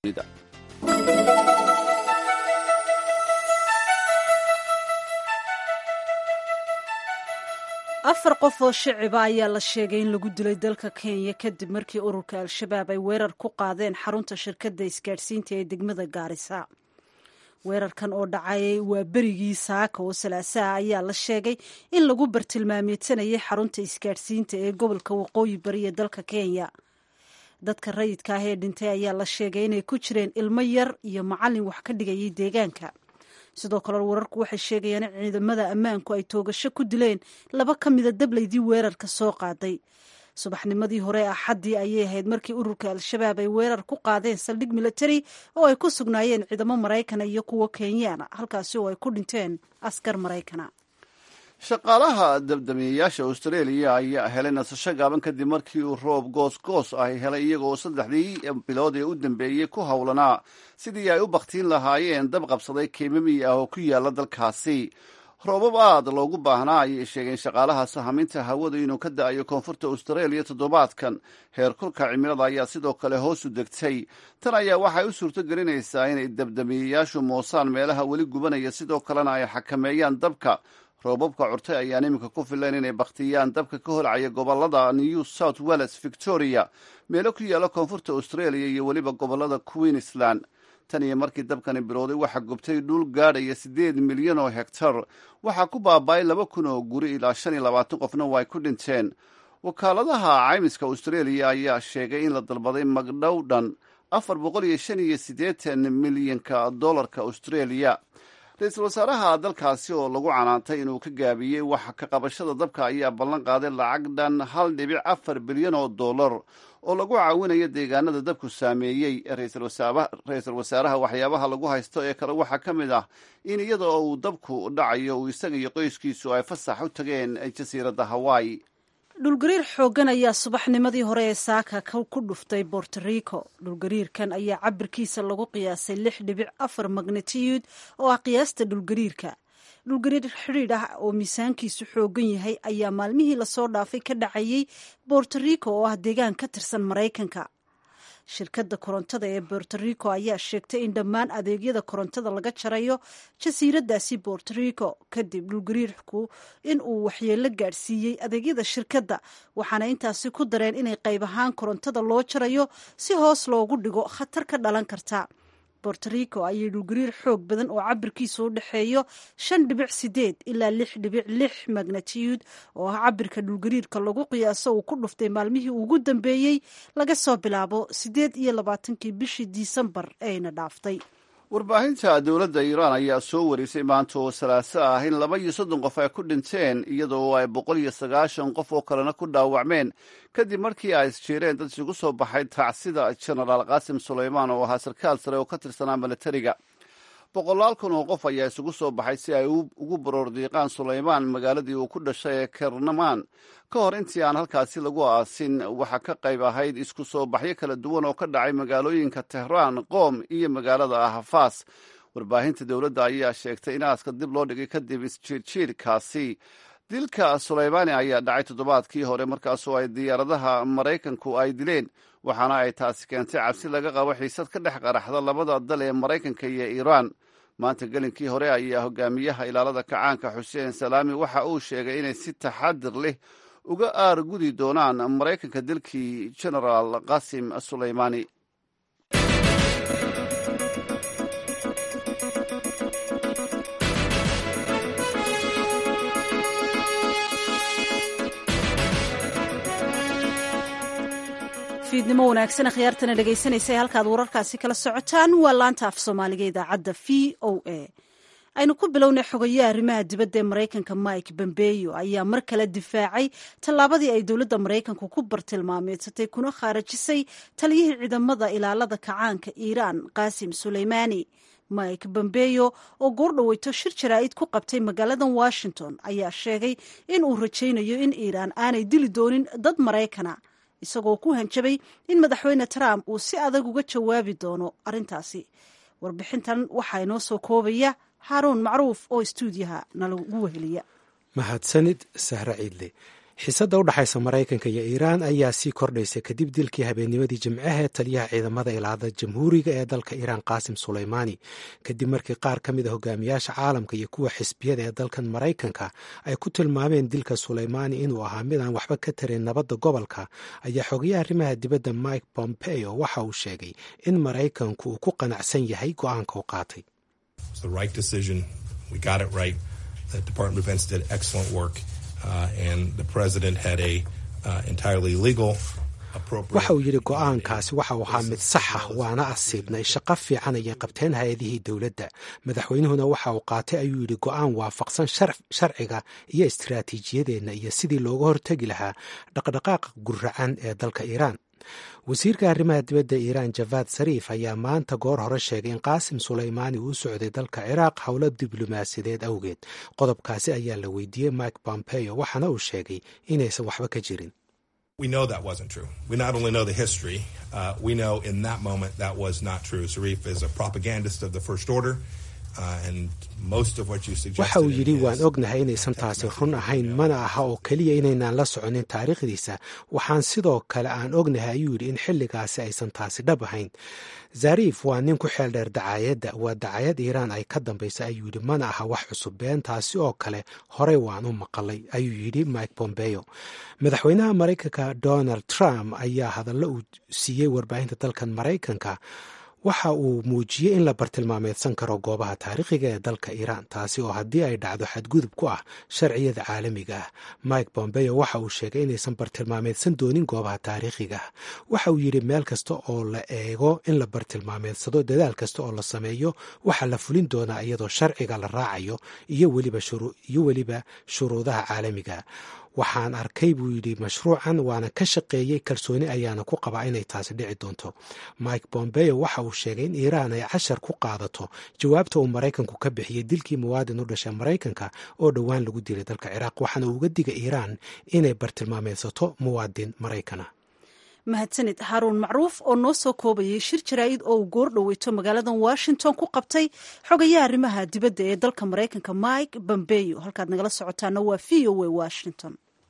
afar qof oo shiciba ayaa la sheegay in lagu dilay dalka kenya kadib markii ururka al-shabaab ay weerar ku qaadeen xarunta shirkadda isgaadhsiinta ee degmada gaarisa weerarkan oo dhacay waa berigii saaka oo salaasaha ayaa la sheegay in lagu bartilmaameedsanayay xarunta isgaadhsiinta ee gobolka waqooyi bari ee dalka kenya dadka rayidka ah ee dhintay ayaa la sheegay inay ku jireen ilmo yar iyo macallin wax ka dhigayay deegaanka sidoo kale wararku waxay sheegayaan in ciidamada ammaanku ay toogasho ku dileen laba ka mida dablaydii weerarka soo qaaday subaxnimadii hore axaddii ayay ahayd markii ururka al-shabaab ay weerar ku qaadeen saldhig military oo ay ku sugnaayeen ciidamo maraykana iyo kuwo kenyaana halkaasi oo ay ku dhinteen askar maraykana shaqaalaha dabdamiyeyaasha australia ayaa helay nasasho gaaban kadib markii uu roob goosgoos ay helay iyagoo saddexdii bilood ee u dambeeyey ku howlanaa sidii ay u bakhtiin lahaayeen dab qabsaday keemami ah oo ku yaala dalkaasi roobab aad loogu baahnaa ayay sheegeen shaqaalaha sahaminta hawada inuu ka da-ayo koonfurta australia toddobaadkan heerkulka cimilada ayaa sidoo kale hoos u degtay tan ayaa waxay u suurto gelinaysaa inay dabdamiyeyaashu moosaan meelaha weli gubanaya sidoo kalena ay xakameeyaan dabka roobabka curtay ayaan iminka ku filayn inay bakhtiyaan dabka ka holcaya gobolada new south wales victoria meelo ku yaala koonfurta australia iyo weliba gobolada queensland tan iyo markii dabkani bilowday waxaa gubtay dhul gaadhaya siddeed milyan oo hektar waxaa ku baaba'ay laba kun oo guri ilaa shan iyo labaatan qofna waa ay ku dhinteen wakaaladaha caymiska australia ayaa sheegay in la dalbaday magdhow dhan afar boqol iyo shan iyo siddeetan milyanka dollarka australia ra-iisul wasaaraha dalkaasi oo lagu canaantay inuu ka gaabiyey waxa ka qabashada dabka ayaa ballan qaaday lacag dhan hal dhibic afar bilyan oo dollar oo lagu caawinayo deegaanada dabku saameeyey ra-iisul wasaaraha waxyaabaha lagu haysto ee kale waxaa ka mid ah in iyada oo uu dabku dhacayo uu isaga iyo qoyskiisu ay fasax u tageen jasiiradda hawaii dhulgariir xooggan ayaa subaxnimadii hore ee saaka ku dhuftay borto rico dhulgariirkan ayaa cabirkiisa lagu qiyaasay lix dhibic afar magnitiyud oo ah qiyaasta dhulgariirka dhulgariir xidhiidh ah oo miisaankiisu xooggan yahay ayaa maalmihii lasoo dhaafay ka dhacayay borto rico oo ah deegaan ka tirsan maraykanka shirkadda korontada ee borto rico ayaa sheegtay in dhammaan adeegyada korontada laga jarayo jasiiradaasi borto rico kadib dhulgariirku in uu waxyeello gaadhsiiyey adeegyada shirkadda waxaana intaasi ku dareen inay qayb ahaan korontada loo jarayo si hoos loogu dhigo khatar ka dhalan karta borto rico ayay dhulgariir xoog badan oo cabirkiisu u dhexeeyo shan dhibic sideed ilaa lix dhibic lix magnatiyud oo ah cabirka dhulgariirka lagu qiyaaso uu ku dhuftay maalmihii ugu dambeeyey laga soo bilaabo siddeed iyo labaatankii bishii disembar eeyna dhaaftay warbaahinta dowladda iiraan ayaa soo warisay maanta oo salaaso ah in laba iyo soddon qof ay ku dhinteen iyadoo ay boqol iyo sagaashan qof oo kalena ku dhaawacmeen kadib markii ay isjeereen dad isugu soo baxay tacsida genaraal qaasim sulaymaan oo ahaa sarkaal sare oo ka tirsanaa milatariga boqolaal kun oo qof ayaa isugu soo baxay si ay ugu baroordiiqaan sulaymaan magaaladii uu ku dhashay ee kernamaan ka hor intii aan halkaasi lagu aasin waxaa ka qayb ahayd isku soo baxyo kala duwan oo ka dhacay magaalooyinka tehraan qoom iyo magaalada ahafas warbaahinta dowladda ayaa sheegtay in aaska dib loo dhigay kadib isjiirjiirkaasi dilka sulaymaani ayaa dhacay toddobaadkii hore markaasoo ay diyaaradaha maraykanku ay dileen waxaana ay taasi keentay cabsi laga qabo xiisad ka dhex qaraxda labada dal ee maraykanka iyo iiraan maanta gelinkii hore ayaa hogaamiyaha ilaalada kacaanka xuseen salaami waxa uu sheegay inay si taxadir leh uga aargudi doonaan maraykanka dilkii genaraal qasim sulaymaani fiidnimo wanaagsan khiyaartana dhegaysanaysa halkaad wararkaasi kala socotaan waa laanta af soomaaliga idaacadda v o a aynu ku bilownay xogayaha arrimaha dibadda ee maraykanka mike bombeyo ayaa mar kale difaacay tallaabadii ay dowladda maraykanku ku bartilmaameedsatay kuna khaarajisay taliyihii ciidamada ilaalada kacaanka iiraan qaasim suleymaani mike bombeyo oo goordhaweyto shir jaraa'id ku qabtay magaaladan washington ayaa sheegay in uu rajaynayo in iiraan aanay dili doonin dad maraykana isagoo ku hanjabay in madaxweyne trump uu si adag uga jawaabi doono arrintaasi warbixintan waxaa inoo soo koobaya haaruun macruuf oo istuudiyaha nalagu weheliya mahadsanid sahre ciidle xiisadda u dhexaysa maraykanka iyo iiraan ayaa sii kordhaysa kadib dilkii habeennimadii jimcaha taliyaha ciidamada ilaada jamhuuriga ee dalka iiraan qaasim suleymaani kadib markii qaar ka mid a hogaamiyaasha caalamka iyo kuwa xisbiyada ee dalkan maraykanka ay ku tilmaameen dilka suleymaani inuu ahaa mid aan waxba ka tarin nabadda gobolka ayaa xogayaha arrimaha dibadda mike pompeo waxa uu sheegay in maraykanku uu ku qanacsan yahay go-aanka u qaatay waxa uu yidhi go-aankaasi waxa uu ahaa mid saxa waana asiibnay shaqo fiican ayay qabteen hay-adihii dowladda madaxweynuhuna waxa uu qaatay ayuu yidhi go-aan waafaqsan sharciga iyo istiraatiijiyadeenna iyo sidii looga hortegi lahaa dhaqdhaqaaqa guracan ee dalka iiraan wasiirka arrimaha dibadda iiraan javad sariif ayaa maanta goor hore sheegay in qaasim suleymaani uu socday dalka ciraaq howlo diblomaasiyadeed awgeed qodobkaasi ayaa la weydiiyey mike pompeo waxaana uu sheegay inaysan waxba ka jirin We know that wasn't true. We not only know the history, uh, we know in that moment that was not true. Zarif is a propagandist of the First Order. waxa uu yidhi waan ognahay inaysan taasi run ahayn mana aha oo keliya inaynaan la soconin taariikhdiisa waxaan sidoo kale aan ognahay ayuu yidhi in xilligaasi aysan taasi dhab ahayn zariif waa nin ku xeel dheer dacaayadda waa dacayad iiraan ay ka dambaysa ayuu yidhi mana aha wax cusub been taasi oo kale horey waan u maqalay ayuu yidhi mike pompeo madaxweynaha maraykanka donald trump ayaa hadallo uu siiyey warbaahinta dalkan maraykanka waxa uu muujiyey in la bartilmaameedsan karo goobaha taariikhiga ee dalka iiraan taasi oo haddii ay dhacdo xadgudub ku ah sharciyada caalamiga ah mike bombeo waxa uu sheegay inaysan bartilmaameedsan doonin goobaha taariikhiga ah waxa uu yidhi meel kasta oo la eego in la bartilmaameedsado dadaal kasta oo la sameeyo waxaa la fulin doonaa iyadoo sharciga la raacayo iyo weliba shuruudaha caalamiga waxaan arkay buu yidhi mashruucan waana ka shaqeeyey kalsooni ayaana ku qabaa inay taasi dhici doonto mike bombeo waxa uu sheegay in iiraan ay cashar ku qaadato jawaabta uu maraykanku ka bixiyey dilkii muwaadin u dhashay maraykanka oo dhowaan lagu dilay dalka ciraaq waxaana uga diga iiraan inay bartilmaameedsato muwaadin maraykana mahadsanid haruun macruuf oo noo soo koobayay shir jaraa'id oo uu goor dhoweyto magaaladan washington ku qabtay xogayaha arrimaha dibadda ee dalka maraykanka mike bombeyo halkaad nagala socotaana waa v o a washington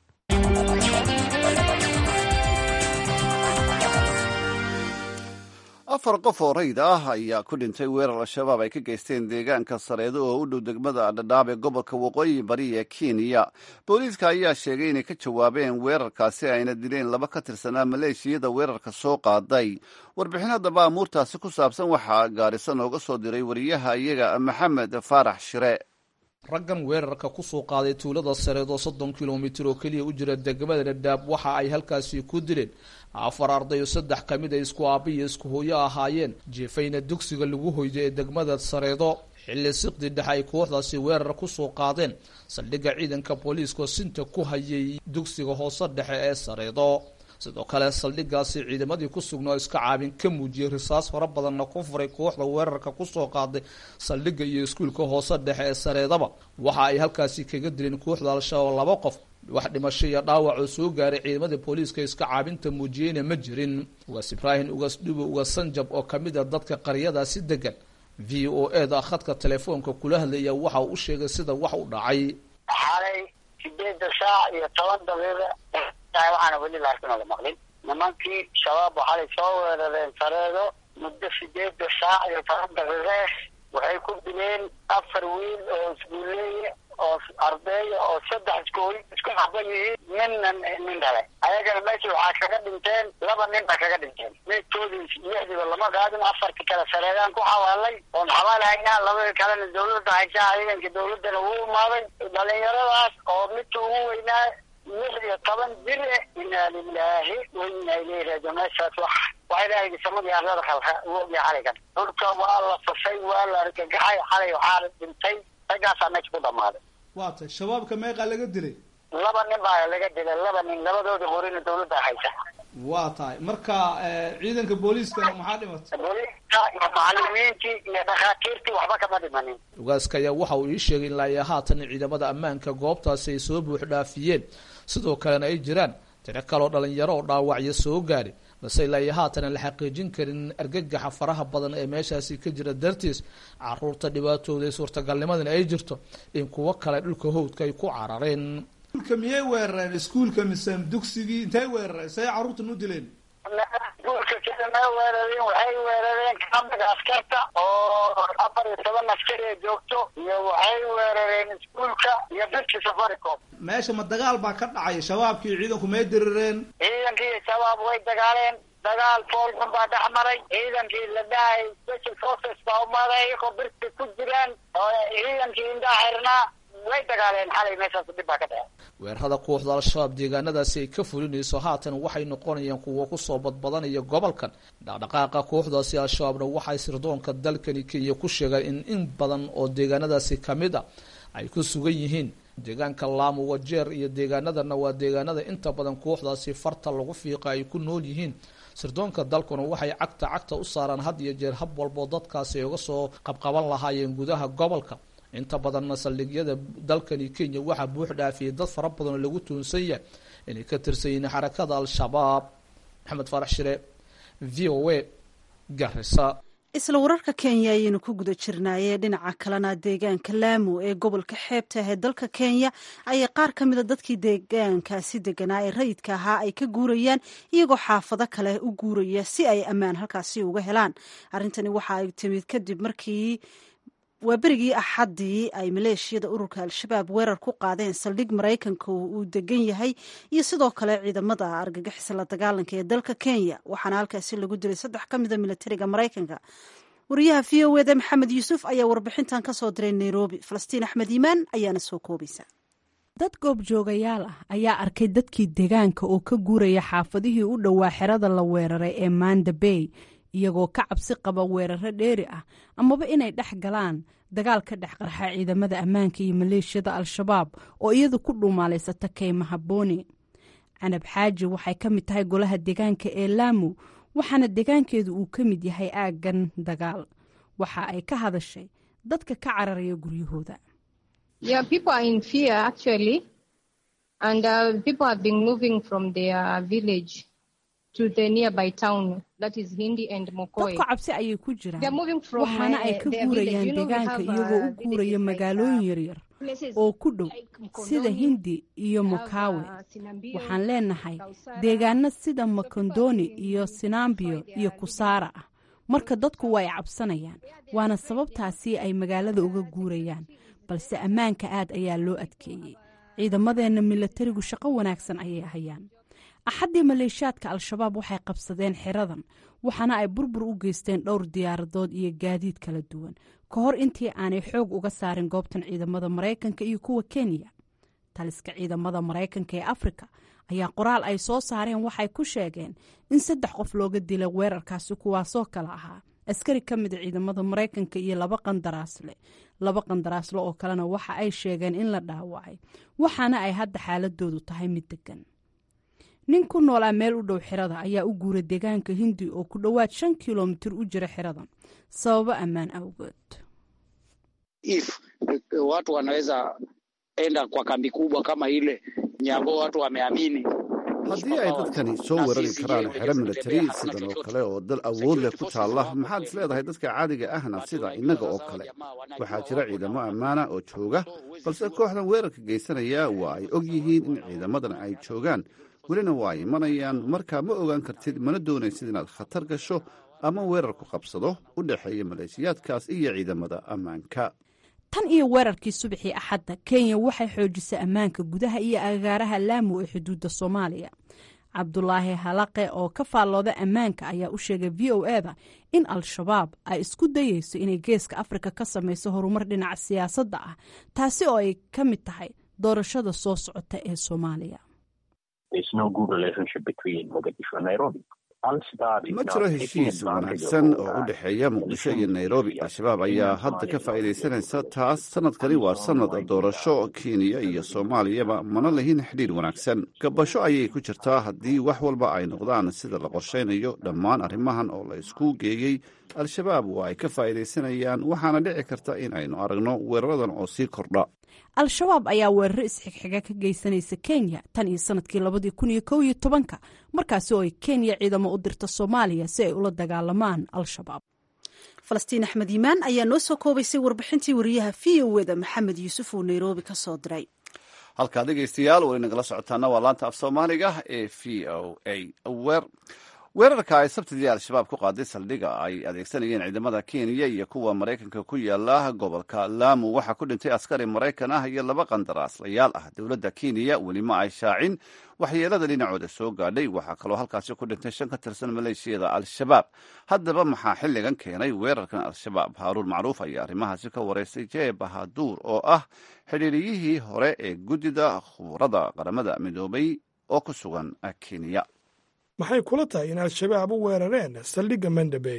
afar qof oo rayid ah ayaa ku dhintay weerar al-shabaab ay ka geysteen deegaanka sareedo oo u dhow degmada dhadhaab ee gobolka waqooyi bari ee kenya booliiska ayaa sheegay inay ka jawaabeen weerarkaasi ayna dileen laba ka tirsanaa maleeshiyada weerarka soo qaaday warbixin haddaba amuurtaasi ku saabsan waxaa gaarisa nooga soo diray wariyaha iyaga maxamed faarax shire raggan weerarka kusoo qaaday tuulada sareedo soddon kilomitir oo keliya u jira degmada dhadhaab waxa ay halkaasi ku dileen afar arday oo saddex ka mid a isku aabba iyo isku hooyo ahaayeen jeefayna dugsiga lagu hoydo ee degmada sareedo xilli siqdi dhexe ay kooxdaasi weerar kusoo qaadeen saldhigga ciidanka booliiska sinta ku hayay dugsiga hoose dhexe ee sareedo sidoo kale saldhiggaasi ciidamadii ku sugnaa iska caabin ka muujiyey risaas fara badanna ku furay kooxda weerarka kusoo qaaday saldhigga iyo iskuulka hoose dhexe ee sareedaba waxa ay halkaasi kaga dileen kooxda al-shabaab laba qof wax dhimasho iyo dhaawac oo soo gaaray ciidamada booliiska iska caabinta muujiyeyna ma jirin ugaas ibraahim ugaas dhubo ugaas sanjab oo ka mid a dadka qaryadaasi degan v o e da khadka telefoonka kula hadlaya waxa uu u sheegay sida wax u dhacay xalay sideeda saac iyo toban daqiiqa waxaana weli laakiin la maqlin nimankii shabaab waxay soo weerareen sareedo muddo sideeda saac iyo toban daqiiqe waxay ku dileen afar wiil oo iskuuleeye oo ardeeya oo saddex iskooy isku xaban yihiin ninna nin dhale ayagana meesha waxaa kaga dhinteen laba nin baa kaga dhinteen meydkoodii lixdiiba lama qaadin afartii kale sareedaan ku xawaalay oon xabaalahaynaa labadii kalena dawladda haysaa ciidanka dawladdana wuu imaaday dhalinyaradaas oo midka ugu weynaa lix iyo toban jir inaa lilaahi wa inaa ilayhi raajiun meeshaas wax waa ilaahay samadii arlada khalqa woogii xalaygan dhulka waa la fasay waa la argagaxay xalay waxaa dhintay raggaasaa meesha ku dhamaaday waa tay shabaabka meeqaa laga dilay laba nin baa laga dilay laba nin labadooda qorina dawladda haysa waa tahay marka ciidanka booliiskana maxaa dhimatay booliiska iyo macalimiintii iyo dhakhaatiirtii waxba kama dhimanin ugaaska ayaa waxa uu ii sheegay ilaa iyo haatan ciidamada ammaanka goobtaasi ay soo buux dhaafiyeen sidoo kalena ay jiraan tiro kaloo dhalinyaro oo dhaawacyo soo gaadhay balse ilaa iyo haatan la xaqiijin karin argagaxa faraha badan ee meeshaasi ka jira dartiis caruurta dhibaatooda suurtagalnimadana ay jirto in kuwo kale dhulka howdka ay ku carareen iskuulka miyay weerareen iskuulka mise dugsigii intay weerareen say carruurtan u dileen iskuulka sida ma weerareen waxay weerareen kaambiga askarta oo afar iyo toban askari ee joogto iyo waxay weerareen iskuulka iyo dadkii safaricom meesha ma dagaal baa ka dhacay shabaabkii ciidanku may dirireen ciidankii iyo shabaab way dagaaleen dagaal foolxun baa dhex maray ciidankii la dhahay special forces baa umaday iyagoo birti ku jiraan oo ciidankii indhaha xirnaa way dagaaleen xalay meeshaas dhib baa ka dhacay weerarada kooxda al-shabaab deegaanadaasi ay ka fulinayso haatan waxay noqonayaan kuwa kusoo badbadanaya gobolkan dhaqdhaqaaqa kooxdaasi al-shabaabna waxay sirdoonka dalkani kenya ku sheegeen in in badan oo deegaanadaasi kamid a ay ku sugan yihiin deegaanka laamu wajeer iyo deegaanadana waa deegaanada inta badan kooxdaasi farta lagu fiiqa ay ku nool yihiin sirdoonka dalkuna waxay cagta cagta u saaraan had iyo jeer hab walboo dadkaasi ay uga soo qabqaban lahaayeen gudaha gobolka inta badanna saldhigyada dalkani kenya waxaa buux dhaafiyay dad fara badan oo lagu tuunsan yahay inay ka tirsan yihiin xarakada al-shabaab maxamed faarax shire v o a garisa isla wararka kenya ayaynu ku guda jirnaayee dhinaca kalena deegaanka laamu ee gobolka xeebta ah ee dalka kenya ayay qaar ka mida dadkii deegaankaasi deganaa ee rayidka ahaa ay ka guurayaan iyagoo xaafado kale u guuraya si ay ammaan halkaasi uga helaan arrintani waxa ay timid kadib markii waa berigii axaddii ay maleeshiyada ururka al-shabaab weerar ku qaadeen saldhig maraykanka uu degan yahay iyo sidoo kale ciidamada argagixisa la dagaalanka ee dalka kenya waxaana halkaasi lagu dilay saddex ka mida militariga maraykanka wariyaha v o eda maxamed yuusuf ayaa warbixintan ka soo diray nairobi falastiin axmed iimaan ayaana soo koobaysa dad goobjoogayaal ah ayaa arkay dadkii deegaanka oo ka guuraya xaafadihii u dhowaa xerada la weeraray ee manda bay iyagoo ka cabsi qaba weeraro dheeri ah amaba inay dhex galaan dagaal ka dhex qarxa ciidamada ammaanka iyo maleeshiyada al-shabaab oo iyadu ku dhuumaalaysata kaymaha booni canab xaaji waxay ka mid tahay golaha deegaanka ee laamu waxaana deegaankeedu uu ka mid yahay aaggan dagaal waxa ay ka hadashay dadka ka cararaya guryahooda dadku cabsi ayay ku jiraan waxaana ay ka guurayaan deegaanka iyagoo u guuraya magaalooyin yaryar oo ku dhow sida hindi iyo mukawe waxaan leenahay deegaano sida makondoni iyo sinambiyo iyo kusaara ah marka dadku waa ay cabsanayaan waana sababtaasi ay magaalada uga guurayaan balse ammaanka aad ayaa loo adkeeyey ciidamadeenna milatarigu shaqo wanaagsan ayay hayaan axaddii maleeshiyaadka al-shabaab waxay qabsadeen xeradan waxaana ay burbur u geysteen dhowr diyaaradood iyo gaadiid kala duwan ka hor intii aanay xoog uga saarin goobtan ciidamada maraykanka iyo kuwa kenya taliska ciidamada maraykanka ee afrika ayaa qoraal ay soo saareen waxay ku sheegeen in saddex qof looga dilay weerarkaasi kuwaasoo kale ahaa askari ka mida ciidamada maraykanka iyo laba qandaraasle laba qandaraasle oo kalena waxa ay sheegeen in la dhaawacay waxaana ay hadda xaaladoodu tahay mid degan nin ku noolaa meel u dhow xirada ayaa u guuray deegaanka hindi oo ku dhowaad shan kilomitir u jira xiradan sababo ammaan awgood if watu wanaweza enda kwa kambi kubwa kama ile nyambo watu wameamini haddii ay dadkani soo weerari karaan xero milatari sidan oo kale oo dal awood leh ku taalla maxaad is leedahay dadka caadiga ahna sida innaga oo kale waxaa jira ciidamo ammaana oo jooga balse kooxdan weerarka geysanaya waa ay og yihiin in ciidamadan ay joogaan welina waa ay imanayaan markaa ma ogaan kartid mana doonaysid inaad khatar gasho ama weerar ku qabsado u dhexeeya maleeshiyaadkaas iyo ciidamada ammaanka tan iyo weerarkii subaxii axadda kenya waxay xoojisay ammaanka gudaha iyo agaaraha laamu ee xuduudda soomaaliya cabdulaahi halaqe oo ka faallooda ammaanka ayaa u sheegay v o eda in al-shabaab ay isku dayeyso inay geeska afrika ka samayso horumar dhinaca siyaasadda ah taasi oo ay ka mid tahay doorashada soo socota ee soomaaliya ma jiro heshiis wanaagsan oo u dhexeeya muqdisho iyo nairobi al-shabaab ayaa hadda ka faa'iidaysanaysa taas sanadkani waa sanad doorasho kenya iyo soomaaliyaba mana lahin xidhiir wanaagsan gabasho ayay ku jirtaa haddii wax walba ay noqdaan sida la qorshaynayo dhammaan arrimahan oo la isku geeyey al-shabaab waa ay ka faa'iidaysanayaan waxaana dhici karta in aynu aragno weeraradan oo sii kordha al-shabaab ayaa weeraro isxigxiga ka geysanaysa kenya tan iyo sanadkii labadii kun iyo kow iyo tobanka markaasi oo ay kenya ciidamo u dirta soomaaliya si ay ula dagaalamaan al-shabaab falastiin axmed yimaan ayaa noo soo koobaysay warbixintii wariyaha v o eda maxamed yuusuf oo nairobi ka soo diray halkaa dhegeystayaal weli nagala socotaana waa laanta af soomaaliga ee v o a wer weerarka ay sabtidii al-shabaab ku qaaday saldhiga ay adeegsanayeen ciidamada kenya iyo kuwa maraykanka ku yaala gobolka laamu waxaa ku dhintay askari maraykan ah iyo laba qandaraaslayaal ah dowladda kenya weli ma ay shaacin waxyeelada dhinacooda soo gaadhay waxaa kaloo halkaasi ku dhintay shan ka tirsan maleeshiyada al-shabaab haddaba maxaa xilligan keenay weerarkan al-shabaab haaruun macruuf ayaa arrimahaasi ka wareystay jee bahaduur oo ah xidhiiriyihii hore ee guddida khuburada qaramada midoobay oo ku sugan kenya maxay kula tahay in al-shabaab u weerareen saldhigga mandabey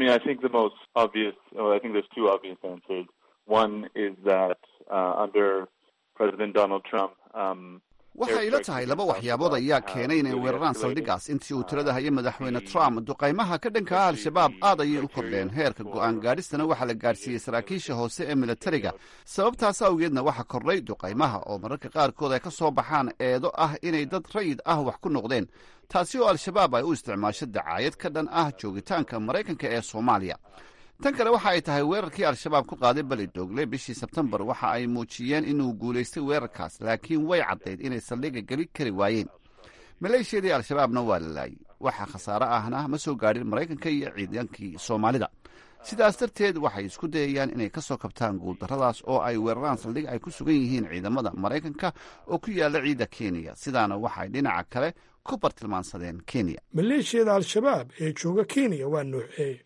waxay ila tahay laba waxyaabood ayaa keenay inay weeraraan saldhiggaas intii uu tirada hayay madaxweyne trump duqaymaha ka dhanka ah al-shabaab aad ayay u kordheen heerka go'aan gaadhistana waxaa la gaadhsiiyey saraakiisha hoose ee militariga sababtaas awgeedna waxaa kordhay duqaymaha oo mararka qaarkood ay ka soo baxaan eedo ah inay dad rayid ah wax ku noqdeen taasi oo al-shabaab ay u isticmaasho dacaayad ka dhan ah joogitaanka maraykanka ee soomaaliya tan kale waxa ay tahay weerarkii al-shabaab ku qaaday beli doogle bishii sebtembar waxa ay muujiyeen inuu guulaystay weerarkaas laakiin way caddayd inay saldhigga geli kari waayeen maleeshiyadii al-shabaabna waa la laayay waxa khasaare ahna ma soo gaadhin maraykanka iyo ciidankii soomaalida sidaas darteed waxay isku dayayaan inay ka soo kabtaan guuldarradaas oo ay weeraraan saldhig ay ku sugan yihiin ciidamada maraykanka oo ku yaalla ciidda kenya sidaana waxay dhinaca kale ku bartilmaansadeen kenya maleeshiyada al-shabaab ee jooga kenya waa nuuxee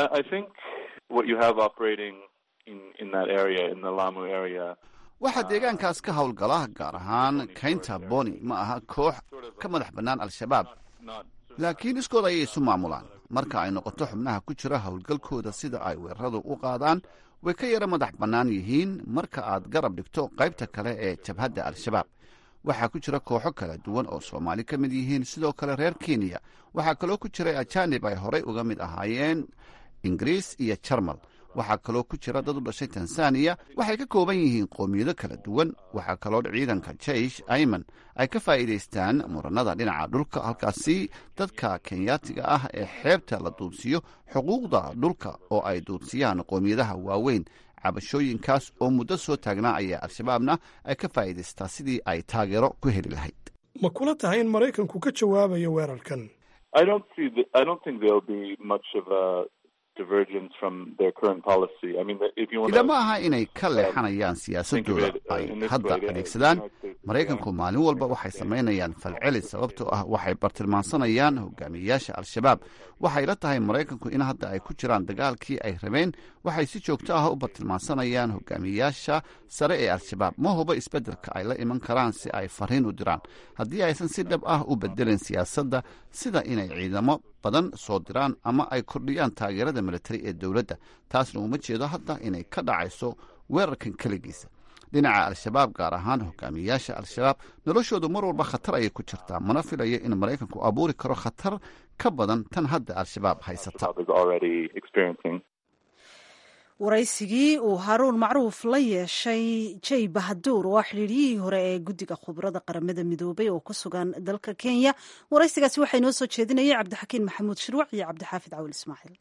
waxaa deegaankaas ka howlgala gaar ahaan kaynta boni ma aha koox ka madax bannaan al-shabaab laakiin iskood ayay isu maamulaan marka ay noqoto xubnaha ku jira howlgalkooda sida ay weeraradu u qaadaan way ka yara madax bannaan yihiin marka aad garab dhigto qaybta kale ee jabhadda al-shabaab waxaa ku jira kooxo kala duwan oo soomaali ka mid yihiin sidoo kale reer kenya waxaa kaloo ku jiray ajaanib ay horey uga mid ahaayeen ingiriis iyo jarmal waxaa kaloo ku jira dad u dhashay tanzaniya waxay ka kooban yihiin qoomiyado kala duwan waxaa kaloo ciidanka jeish ayman ay ka faa'iidaystaan muranada dhinaca dhulka halkaasi dadka kenyaatiga ah ee xeebta la duudsiiyo xuquuqda dhulka oo ay duudsiyaan qoomiyadaha waaweyn cabashooyinkaas oo muddo soo taagnaa ayaa al-shabaabna ay ka faa'iidaystaa sidii ay taageero ku heli lahayd ma kula tahay in maraykanku ka jawaabayo weerarkan ilama aha inay ka leexanayaan siyaasadooda ay hadda adeegsadaan maraykanku maalin walba waxay samaynayaan falceli sababtoo ah waxay bartilmaansanayaan hogaamiyeyaasha al-shabaab waxay la tahay maraykanku in hadda ay ku jiraan dagaalkii ay rabeen waxay si joogto ah u bartilmaansanayaan hogaamiyeyaasha sare ee al-shabaab ma huba isbeddelka ay la iman karaan si ay fariin u diraan haddii aysan si dhab ah u bedelin siyaasadda sida inay ciidamo badan soo diraan ama ay kordhiyaan taageerada militari ee dowladda taasna uma jeedo hadda inay ka dhacayso weerarkan keligiisa dhinaca al-shabaab gaar ahaan hogaamiyeyaasha al-shabaab noloshoodu mar walba khatar ayay ku jirtaa mana filayo in maraykanku abuuri karo khatar ka badan tan hadda al-shabaab haysata waraysigii uu haaruun macruuf la yeeshay jay bahaduur oo ah xidhiiryihii hore ee guddiga khubarada qaramada midoobay oo ku sugan dalka kenya waraysigaasi waxaa inoo soo jeedinayay cabdixakiin maxamuud shirwac iyo cabdixaafid cawil ismaaciil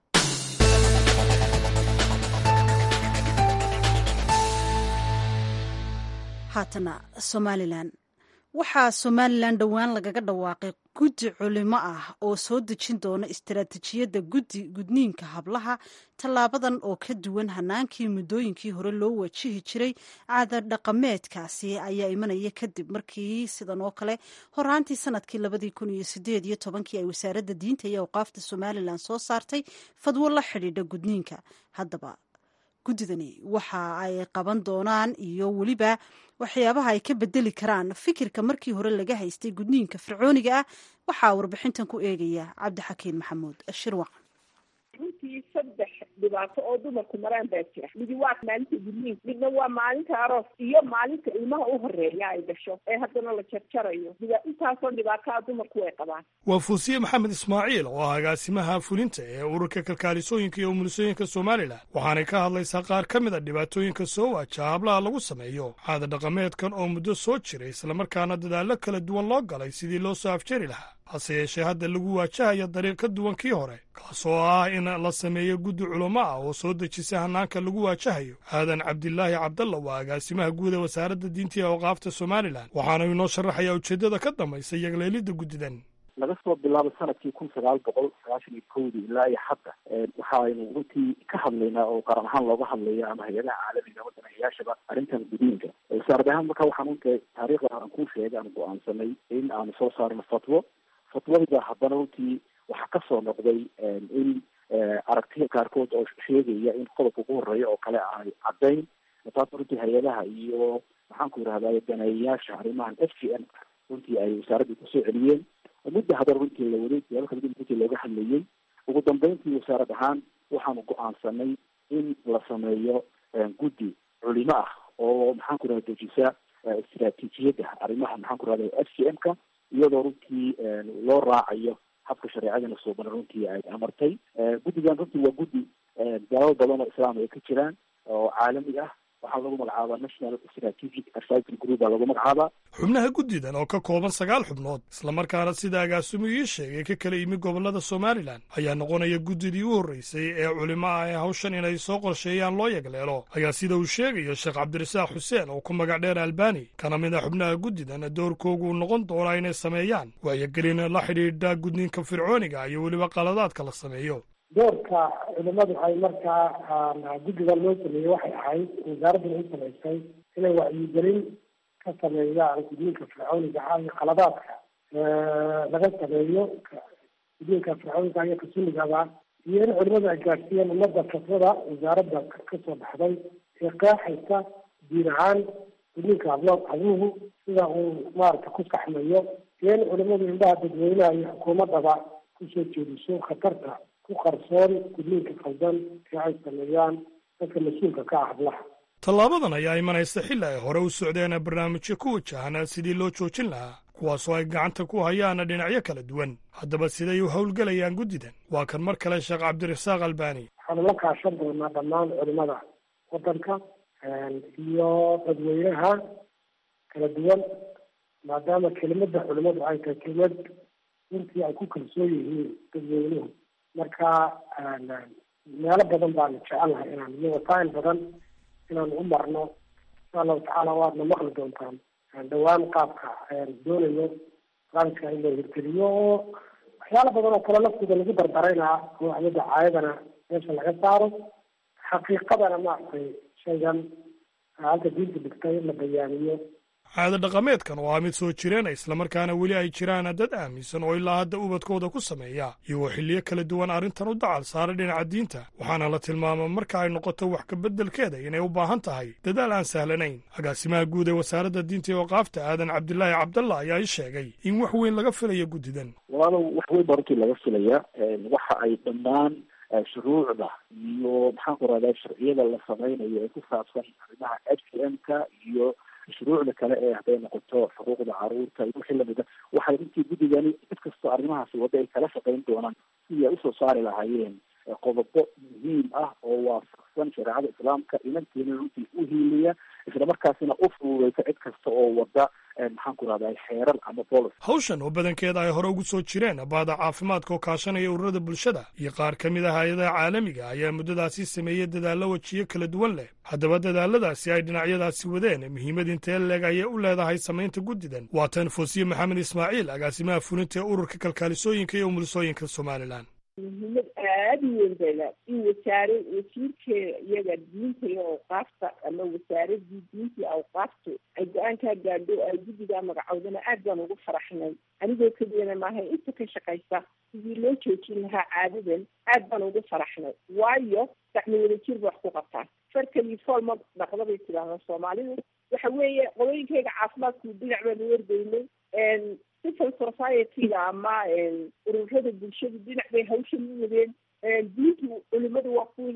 haatana somalilan waxaa somalilan dhowaan lagaga dhawaaqay guddi culimo ah oo soo dejin doona istaraatijiyadda guddi gudniinka hablaha tallaabadan oo ka duwan hanaankii muddooyinkii hore loo wajihi jiray caada dhaqameedkaasi ayaa imanaya kadib markii sidan oo kale horaantii sanadkii labadii kun iyo sideed iyo tobankii ay wasaaradda diinta iyo awqaafta somalilan soo saartay fadwo la xidhiidha gudniinka haddaba guddidani waxa ay qaban doonaan iyo weliba waxyaabaha ay ka bedeli karaan fikirka markii hore laga haystay gudniinka fircooniga ah waxaa warbixintan ku eegaya cabdixakiin maxamuud shirwac runtii saddex dhibaato oo dumarku maraan baa jira midi waa maalinta gudniinka midna waa maalinta aroos iyo maalinta ilmaha u horeeya ay dhasho ee haddana la jarjarayo intaasoo dhibaataa dumarku way qabaan waa fuusiye maxamed ismaaciil oo ah agaasimaha fulinta ee ururka kalkaalisooyinka iyo umulisooyinka somalilan waxaanay ka hadlaysaa qaar ka mid a dhibaatooyinka soo waajaha hablaha lagu sameeyo caada dhaqameedkan oo muddo soo jiray islamarkaana dadaallo kala duwan loo galay sidii loo soo afjari lahaa hase yeeshee hadda lagu waajahayo dariiq ka duwan kii hore kaasoo ah in la sameeyo guddi culamo ah oo soo dejisa hanaanka lagu waajahayo aadan cabdilaahi cabdalla waa agaasimaha guud ee wasaaradda diinta iyo awqaafta somalilan waxaana inoo sharaxayaa ujeeddada ka dambaysa yagleelidda guddidan laga soo bilaabo sanadkii kun sagaal boqol sagaashan iyo kowdii ilaa iyo hadda waxaaynu runtii ka hadlaynaa oo qaran ahaan looga hadlaya ama hay-adaha caalamiga wadanayaashaba arrintan gudiinka wasaarad ahaan marka waxaan unta taariikhda aan kuu sheegay aan go-aansanay in aanu soo saarno fatwo fatwadida haddana runtii waxaa kasoo noqday in aragtiya qaarkood oo sheegaya in qodobka ugu horeeya oo kale ay caddayn taas runtii hay-adaha iyo maxaan ku yidhahday daneeyayaasha arrimahan f g m runtii ay wasaaraddii kusoo celiyeen mudda haddana runtii la waday siyaabo kala duwan runtii looga hadlayay ugu dambeyntii wasaarad ahaan waxaanu go-aansanay in la sameeyo guddi culimo ah oo maxaan ku rahda dejisa istraatiijiyadda arrimaha maxaan ku rahda f c m ka iyadoo runtii loo raacayo habka shareecadana suuban runtii ay amartay guddigan runtii waa guddi dalal badan oo islaam ay ka jiraan oo caalami ah waxaa lagu magacaabaa national strategic advisory group baa lagu magacaabaa xubnaha guddidan oo ka kooban sagaal xubnood islamarkaana sida agaasimu ii sheegay ka kala yimi gobollada somalilan ayaa noqonaya guddidii u horreysay ee culimo ah ee hawshan inay soo qorsheeyaan loo yagleelo ayaa sida uu sheegayo sheekh cabdirasaaq xuseen oo ku magac dheer albani kana mid a xubnaha guddidan doorkoogu uu noqon doonaa inay sameeyaan waayogelin la xidhiidha gudniinka fircooniga iyo weliba qaladaadka la sameeyo doorka culimadu ay markaa guddigan loo sameeyey waxay ahayd wasaaradduna u samaysay inay wacyigelin ka sameeyaan gudniinka fircooniga ah iyo qaladaadka laga sameeyo gudniinka fircooniga iyo kasunigaba iyo in culimadu ay gaadhsiiyeen ummadda fatwada wasaaradda kasoo baxday ee qeexaysa diin ahaan gudniinka hablo habluhu sida uu maarata ku saxmayo iyo in culimadu indhaha dadweynaha iyo xukuumaddaba kusoo jeediso khatarta ku qarsoon gudniinka khaldan ee ay sameeyaan dadka mas-uulka ka ah hablaha tallaabadan ayaa imanaysa xilli ay hore u socdeen barnaamijyo ku wajahan sidii loo joojin lahaa kuwaasoo ay gacanta ku hayaan dhinacyo kala duwan haddaba siday u howlgelayaan guddidan waa kan mar kale sheekh cabdirasaaq albani waxaanu la kaashan doonaa dhammaan culimada waddanka iyo dadweynaha kala duwan maadaama kelimada culimadu ay tahay kelimad runtii ay ku kalsoon yihiin dadweynuhu marka meelo badan baanu jecelnahay inaan iyo wasaail badan inaan u marno insha allahu tacaala waadna maqli doontaan dhawaan qaabka doonayo barnaamijka in loo hirgeliyo oo waxyaala badan oo kale laftooda lagu dardarayna oo waxyada caayadana meesha laga saaro xaqiiqadana maaragtay shaygan halka diinta dhigtay in la bayaaniyo caado dhaqameedkan oo ah mid soo jireena islamarkaana weli ay jiraan dad aaminsan oo ilaa hadda ubadkooda ku sameeya iyagoo xilliyo kala duwan arrintan u dacal saaray dhinaca diinta waxaana la tilmaama marka ay noqoto wax kabeddelkeeda inay u baahan tahay dadaal aan sahlanayn agaasimaha guud ee wasaaradda diinta iyo waqaafta aadan cabdilaahi cabdalla ayaa i sheegay in wax weyn laga filayo guddidan walaalow wax weyn baa runtii laga filaya waxa ay dhammaan shuruucda iyo maxaan ku rahdaa sharciyada la samaynayo ee ku saabsan arrimaha h c m ka iyo shuruucda kale ee hadday noqoto xuquuqda caruurta iyo wixii lamida waxay runtii guddigani cid kastoo arrimahaasi wadda ay kala shaqayn doonaan sidii ay usoo saari lahaayeen qodobo muhiim ah oo waafaqsan shareecada islaamka inanteena runtii u hiiliya islamarkaasina u fududeysa cid kasta oo wadda maxaan ku rahdaa xeerar ama bolos hawshan oo badankeeda ay hore ugu soo jireen baada caafimaadka oo kaashanaya ururada bulshada iyo qaar ka mid ah hay-adaha caalamiga ayaa muddadaasi sameeyey dadaallo wejiyo kala duwan leh haddaba dadaaladaasi ay dhinacyadaasi wadeen muhiimad intee leeg ayay u leedahay samaynta guddidan waa tan foosiye maxamed ismaaciil agaasimaha fulinta ee ururka kalkaalisooyinka iyo umulisooyinka somalilan muhiimad aada u weyn bayla in wasaare wasiirkeeda iyaga diinta iyo awqaafta ama wasaaradii diinta iyo awqaaftu ay go-aankaa gaadho ay guddigaa magacowdana aad baan ugu faraxnay anigoo keliyana maaha inta ka shaqaysa sidii loo joojin lahaa caadadan aad baan ugu faraxnay waayo gacmo wadajir ba wax ku qabtaan farkali foolma dhaqda bay tidhaahdaa soomaalidu waxa weeye qodooyinkayga caafimaadku dhinac baanu wargeynay civil society-ga ama ururada bulshadu dhinac bay hawshan u wadeen diintu culimadu waa ku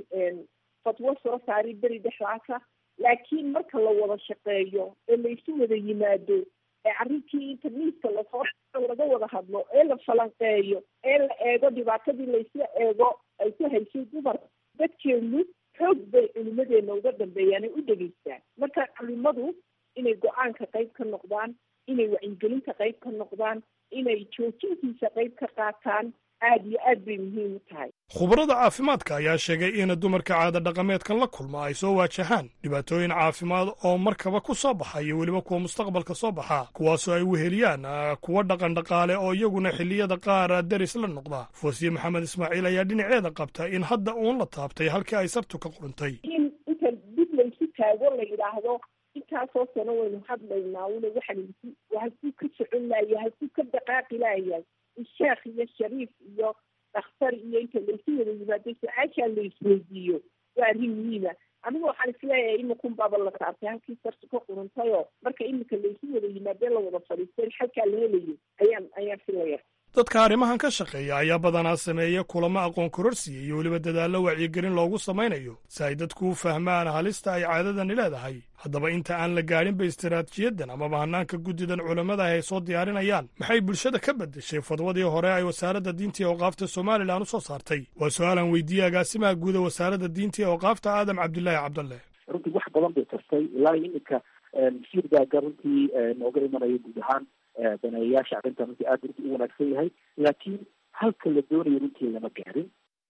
fatwo soo saari beri dhexdaasa laakiin marka la wada shaqeeyo ee laysu wada yimaado ee arrinkii internetka lasoo laga wada hadlo ee la falanqeeyo ee la eego dhibaatadii laysla eego ay ku haysay dumar dadkeenu xoog bay culimadeena uga dambeeyaan ay u dhegeystaan marka culimadu inay go-aanka qayb ka noqdaan inay wacyigelinta qayb ka noqdaan inay joojintiisa qayb ka qaataan aada iyo aad bay muhiim u tahay khubarada caafimaadka ayaa sheegay in dumarka caada dhaqameedkan la kulma ay soo waajahaan dhibaatooyin caafimaad oo markaba ku soo baxa iyo weliba kuwa mustaqbalka soo baxa kuwaasoo ay weheliyaan kuwa dhaqan dhaqaale oo iyaguna xilliyada qaar deris la noqda foosiye maxamed ismaaciil ayaa dhinaceeda qabta in hadda uun la taabtay halkii ay sabtu ka quruntay in inta dib laysu taago la yidhaahdo intaasoo sano waynu hadlaynaa una waxaan halkuu ka socon laaya halkuu ka dhaqaaqi laayahay sheekh iyo shariif iyo dhakhtar iyo inta laysu wada yimaado su-aashaa la isweydiiyo waa arrin muhiima anigu waxaan isleeyahay iminkan baaba la taabtay halkii sartu ka quruntayoo marka iminka laysu wada yimaadee la wada fadhiistay xalkaa la helayo ayaan ayaan filaya dadka arrimahan ka shaqeeya ayaa badanaa sameeya kulamo aqoon kororsiya iyo weliba dadaallo wacyigelin loogu samaynayo si ay dadku u fahmaan halista ay caadadani leedahay haddaba inta aan la gaadhinba istaraatiijiyadan amaba hannaanka guddidan culammada ay soo diyaarinayaan maxay bulshada ka beddeshay fadwadii hore ay wasaaradda diinta ee awqaafta somalilan u soo saartay waa su-aalan weydiiyey agaasimaha guuda wasaaradda diinta ee awqaafta aadam cabdilaahi cabdalle runtii wax badan bay tartay ilaa iminka shirgaaga runtii nooga imanaya guud ahaan daneeyayaasha arrintan runtii aada runtii u wanaagsan yahay laakiin halka la doonayo runtii lama gaarin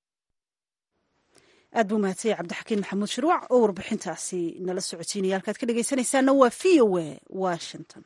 aad buu mahadsanyay cabdixakiin maxamuud shirwac oo warbixintaasi nala socotiinaya halkaad ka dhegaysanaysaana waa v o a washington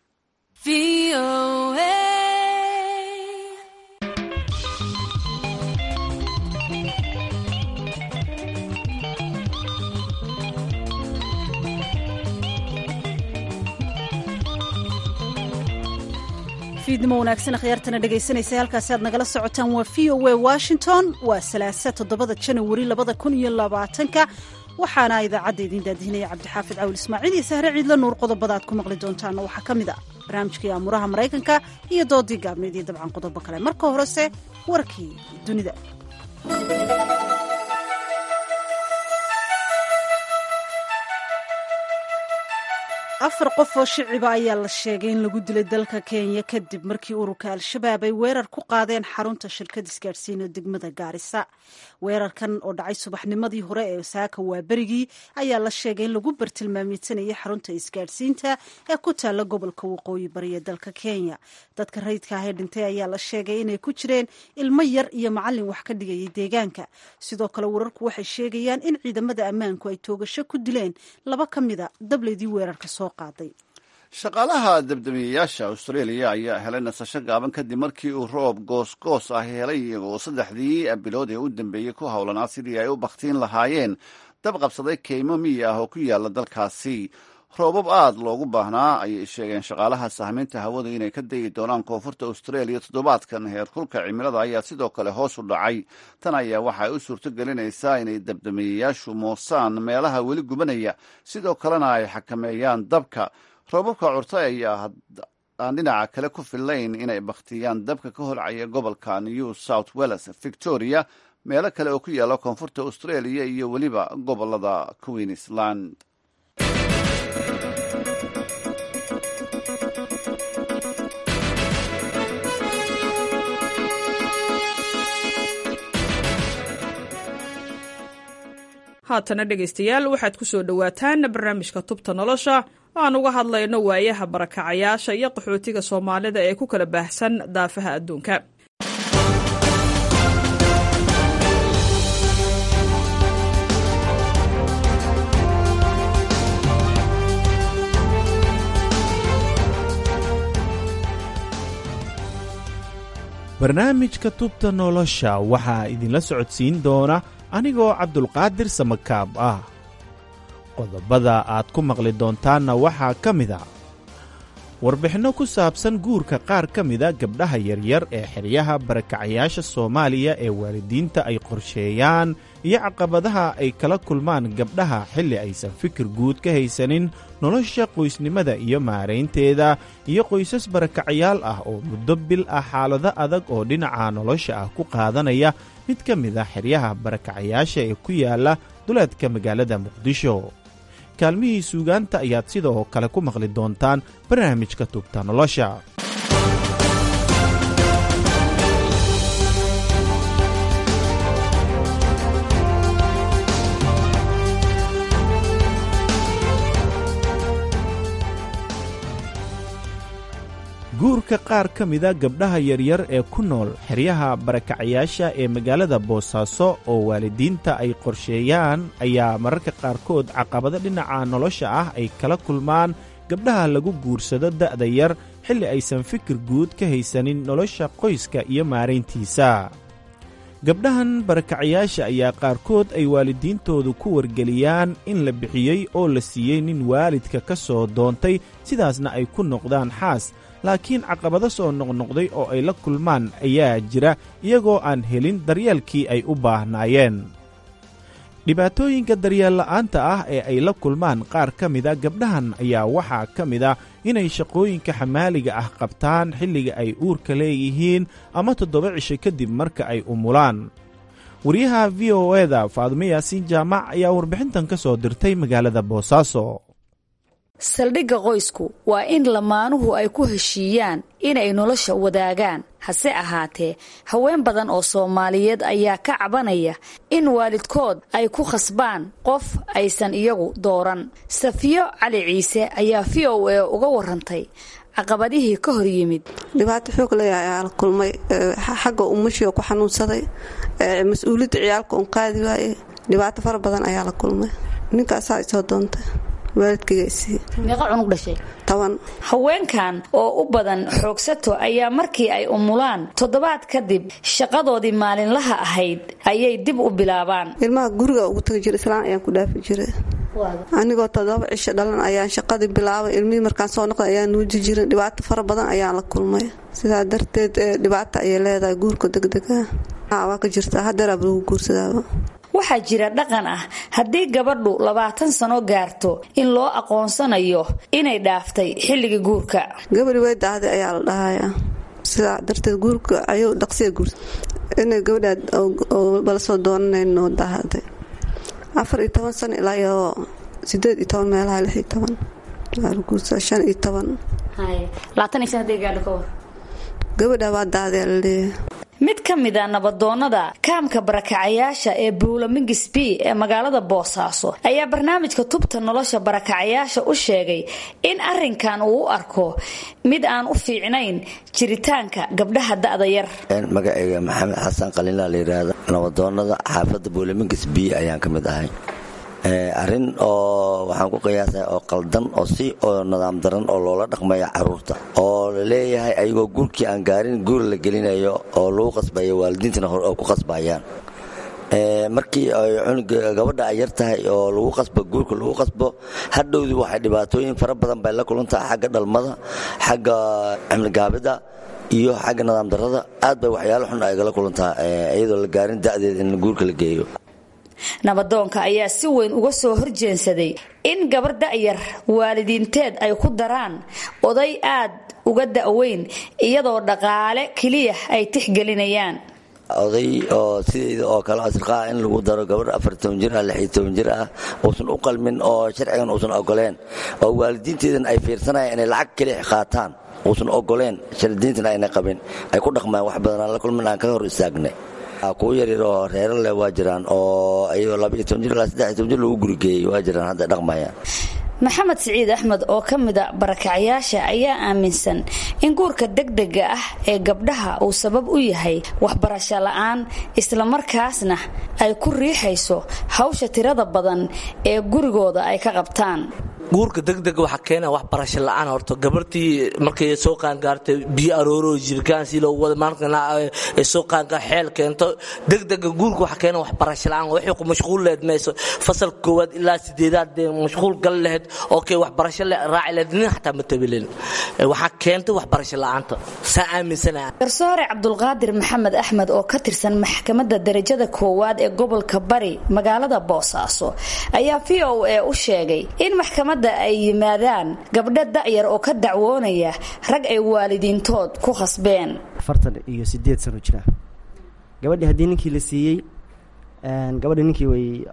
fiidnimo wanaagsan akhyaartana dhegaysanaysa halkaasi aad nagala socotaan waa v o a washington waa salaasa toddobada janawari labada kun iyo labaatanka waxaana idaacadda idiin daadihinaya cabdixaafid cawil ismaaciil iyo sahre ciidla nuur qodobada aad ku maqli doontaana waxaa ka mid a barnaamijkii aamuraha maraykanka iyo doodii gaabneed iyo dabcan qodobo kale marka horese warkii dunida afar qof oo shiciba ayaa la sheegay in lagu dilay dalka kenya kadib markii ururka al-shabaab ay weerar ku qaadeen xarunta shirkad isgaadhsiina degmada gaarisa weerarkan oo dhacay subaxnimadii hore ee saaka waaberigii ayaa la sheegay in lagu bartilmaameysanayay xarunta isgaadhsiinta ee ku taalla gobolka waqooyi bari ee dalka kenya dadka rayidka ah ee dhintay ayaa la sheegay inay ku jireen ilmo yar iyo macallin wax ka dhigayay deegaanka sidoo kale wararku waxay sheegayaan in ciidamada ammaanku ay toogasho ku dileen laba ka mida dableydii weerarka soo shaqaalaha dabdamiyayaasha australia ayaa helay nasasho gaaban kadib markii uu roob goosgoos ah helay iyagoo saddexdii bilood ee u dambeeyey ku howlanaa sidii ay u bakhtiin lahaayeen dab qabsaday keymo miyi ah oo ku yaala dalkaasi roobab aad loogu baahnaa ayay sheegeen shaqaalaha sahmiynta hawada inay ka dayi doonaan koonfurta australia toddobaadkan heerkulka cimilada ayaa sidoo kale hoos u dhacay tan ayaa waxa ay u suurto gelinaysaa inay dabdamiyayaashu moosaan meelaha weli gubanaya sidoo kalena ay xakameeyaan dabka roobabka curta ayaa aan dhinaca kale ku fillayn inay bakhtiyaan dabka ka holcaya gobolka new south welles victoria meelo kale oo ku yaala koonfurta australia iyo weliba gobolada queensland haatana dhegaystayaal waxaad ku soo dhowaataan barnaamijka tubta nolosha aan uga hadlayno waayaha barakacayaasha iyo qaxootiga soomaalida ee ku kala baahsan daafaha adduunka barnaamijka tubta nolosha waxaa idinla socodsiin doona anigoo cabdulqaadir samakaab ah qodobada aad ku maqli doontaanna waxaa ka mid a warbixinno ku saabsan guurka qaar ka mida gabdhaha yaryar ee xeryaha barakacayaasha soomaaliya ee waalidiinta ay qorsheeyaan iyo caqabadaha ay kala kulmaan gabdhaha xilli aysan fikir guud ka haysanin nolosha qoysnimada iyo maaraynteeda iyo qoysas barakacayaal ah oo muddo bil ah xaalado adag oo dhinaca nolosha ah ku qaadanaya mid ka mid a xeryaha barakacayaasha ee ku yaala duleedka magaalada muqdisho kaalmihii suugaanta ayaad sidoo kale ku maqli doontaan barnaamijka tubta nolosha guurka qaar ka mida gabdhaha yaryar ee ku nool xeryaha barakacayaasha ee magaalada boosaaso oo waalidiinta ay qorsheeyaan ayaa mararka qaarkood caqabado dhinaca nolosha ah ay kala kulmaan gabdhaha lagu guursado da'da yar xilli aysan fikir guud ka haysanin nolosha qoyska iyo maarayntiisa gabdhahan barakacayaasha ayaa qaarkood ay waalidiintoodu ku wargeliyaan in la bixiyey oo la siiyey nin waalidka ka soo doontay sidaasna ay ku noqdaan xaas laakiin caqabado soo noqnoqday oo ay la kulmaan ayaa jira iyagoo aan helin daryeelkii ay u baahnaayeen dhibaatooyinka daryeel la'aanta ah ee ay la kulmaan qaar ka mida gabdhahan ayaa waxaa ka mid a inay shaqooyinka xamaaliga ah qabtaan xilliga ay uurka leeyihiin ama toddoba cisho kadib marka ay umulaan wariyaha v o eda faadumo yaasiin jaamac ayaa warbixintan ka soo dirtay magaalada boosaaso saldhigga qoysku waa in lamaanuhu ay ku heshiiyaan inay nolosha wadaagaan hase ahaatee haween badan oo soomaaliyeed ayaa ka cabanaya in waalidkood ay ku khasbaan qof aysan iyagu dooran safiyo cali ciise ayaa v o a uga warantay caqabadihii ka hor yimid dhibaato xoog leeyahay ayaa la kulmay xagga umashio ku xanuunsaday mas-uuliyadda ciyaalka un qaadi waaye dhibaato fara badan ayaa la kulmay ninkaasaa isoo doontay meeqa cunug dhashay toban haweenkan oo u badan xoogsato ayaa markii ay umulaan toddobaad kadib shaqadoodii maalinlaha ahayd ayay dib u bilaabaan ilmaha guriga ugu tagi jira islaan ayaan ku dhaafi jiray anigoo toddoba cisho dhalan ayaan shaqadii bilaabay ilmihii markaan soo noqday ayaan nuuji jirin dhibaato fara badan ayaan la kulmay sidaa darteed dhibaata ayay leedahay guurka degdega waa ka jirtaa hadeeraaba lagu guursadaaba waxaa jira dhaqan ah haddii gabadhu labaatan sano gaarto in loo aqoonsanayo inay dhaaftay xilligii guurka gabadhi way daahday ayaa la dhahayaa sidaa darteed guurka ayuu dhaqsiya guursa inay gabadhaad bala soo doonanayno daahday afar iyo toban sano ilaa iyo sideed iyo toban meelaha lix iyo toban guursa shan iyo toban gabadha waa daahday laleeyahay mid ka mid a nabadoonnada kaamka barakacayaasha ee buulamingis b ee magaalada boosaaso ayaa barnaamijka tubta nolosha barakacayaasha u sheegay in arinkan uu u arko mid aan u fiicnayn jiritaanka gabdhaha da'da yar magacayga maxamed xasan qaliinla la yidhaahda nabadoonnada xaafadda buulamingis b ayaan ka mid ahay arrin oo waxaan ku qiyaasaya oo qaldan oo si oo nidaam daran oo loola dhaqmaya caruurta oo la leeyahay ayagoo guurkii aan gaarin guur la gelinayo oo lagu qasbayo waalidiintana hore oo ku qasbayaan markii ay cunuga gabadha ay yar tahay oo lagu qasbo guurka lagu qasbo hadhowdii waxay dhibaatooyin fara badan bay la kulantaha xagga dhalmada xagga cimligaabida iyo xagga nidaam darada aad bay waxyaalo xun aygala kulantaa iyadoo la gaarin da'deed in guurka la geeyo nabadoonka ayaa si weyn uga soo horjeensaday in gabar da'yar waalidiinteed ay ku daraan oday aad uga da'weyn iyadoo dhaqaale keliya ay tixgelinayaan oday oo sidayda oo kale asriqaa in lagu daro gabarh afartoban jir ah lixiyo toban jir ah uusan u qalmin oo sharcigan uusan ogoleen oo waalidiinteedan ay fiirsanayaan inay lacag keliya qaataan uusan ogoleen shardiintana ayna qabin ay ku dhaqmaan wax badanaan la kulmin aan ka hor istaagnay kuwa yaryar oo reero leh waa jiraan oo ayagoo laba iyo toban jir ilaa saddex iyo toban jir lagu gurigeeyey waa jiraan hadda dhaqmayaan maxamed siciid axmed oo ka mida barakacyaasha ayaa aaminsan in guurka degdega ah ee gabdhaha uu sabab u yahay waxbarasho la'aan islamarkaasna ay ku riixayso hawsha tirada badan ee gurigooda ay ka qabtaan guurka degdega waxaa keena waxbarasho la-aan horta gabartii markay soo qaangaartay biyo arooro jirkaan si loogu wada maalkana ay soo qaangaar xeel keento degdega guurka waxaa keena waxbarasho la-aan waxay ku mashquul lehed mayso fasalka koowaad ilaa sideedaad dee mashquul gal lehed oo kay waxbarasho raaci lehed nin xataa ma tabilin waxaa keentay waxbarasho la-aanta saa aaminsanaha garsoore cabdulqaadir maxamed axmed oo ka tirsan maxkamadda darajada koowaad ee gobolka bari magaalada boosaaso ayaa v o a u sheegay in maxkamad ay yimaadaan gabdho da'yar oo ka dacwoonaya rag ay waalidiintood ku khasbeen afartan iyo sideed sano jira gabadhii haddii ninkii la siiyey gabadhi ninkii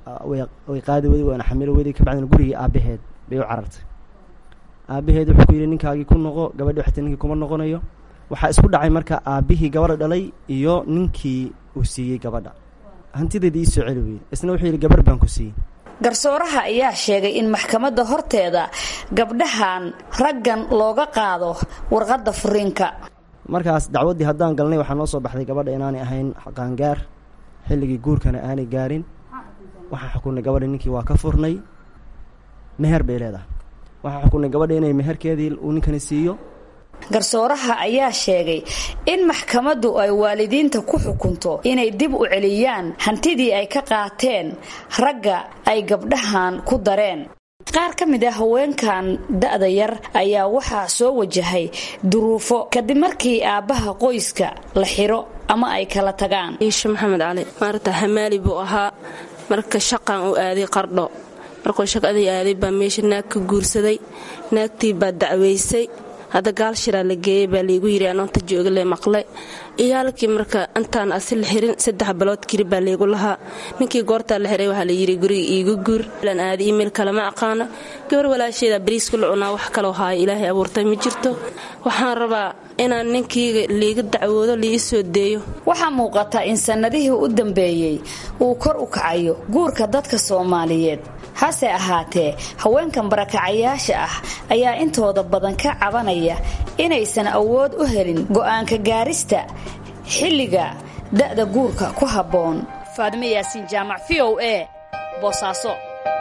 way qaadi weyday waana xamilo weyday kabacdina gurigii aabbaheed bay u carartay aabbaheed wuxuu ku yidhi ninkaagii ku noqo gabadhi xataa ninkii kuma noqonayo waxaa isku dhacay marka aabbihii gabadha dhalay iyo ninkii uu siiyey gabadha hantideeda ii soo celi weyey isna wuxuu yidhi gabar baan ku siiyey garsooraha ayaa sheegay in maxkamadda horteeda gabdhahan raggan looga qaado warqadda furiinka markaas dacwaddii haddaan galnay waxaa noo soo baxday gabadha inaanay ahayn qaangaar xilligii guurkana aanay gaarin waxaan xukunay gabadha ninkii waa ka furnay meher bay leedahay waxaan xukunay gabadha inay meherkeedii uu ninkani siiyo garsooraha ayaa sheegay in maxkamaddu ay waalidiinta ku xukunto inay dib u celiyaan hantidii ay ka qaateen ragga ay gabdhahan ku dareen qaar ka mid ah haweenkan da'da yar ayaa waxaa soo wajahay duruufo kadib markii aabbaha qoyska la xiro ama ay kala tagaan iisho maxamed cali maarta hamaali buu ahaa marka shaqan uu aaday qardho markuu shaqadii aaday baa meesha naag ka guursaday naagtii baa dacwaysay hadda gaal shiraa la geeyey baa laygu yidhi anoonta jooga le maqle iyaalkii marka intaan asi la xirin saddex bilood kiri baa laygu lahaa ninkii goortaa la xiray waxaa layidhi guriga iigu guur lan aada iimayl kalama aqaano gabar walaasheeda bariiska la cunaa wax kaloo haayo ilaahay abuurtay ma jirto waxaan rabaa inaan ninkiyga liiga dacwoodo liii soo deeyo waxaa muuqata in sannadihii u dambeeyey uu kor u kacayo guurka dadka soomaaliyeed hase ahaatee haweenkan barakacayaasha ah ayaa intooda badan ka cabanaya inaysan awood u helin go'aanka gaarista xilliga da'da guurka ku habboon faadime yaasiin jaamac v o a boosaaso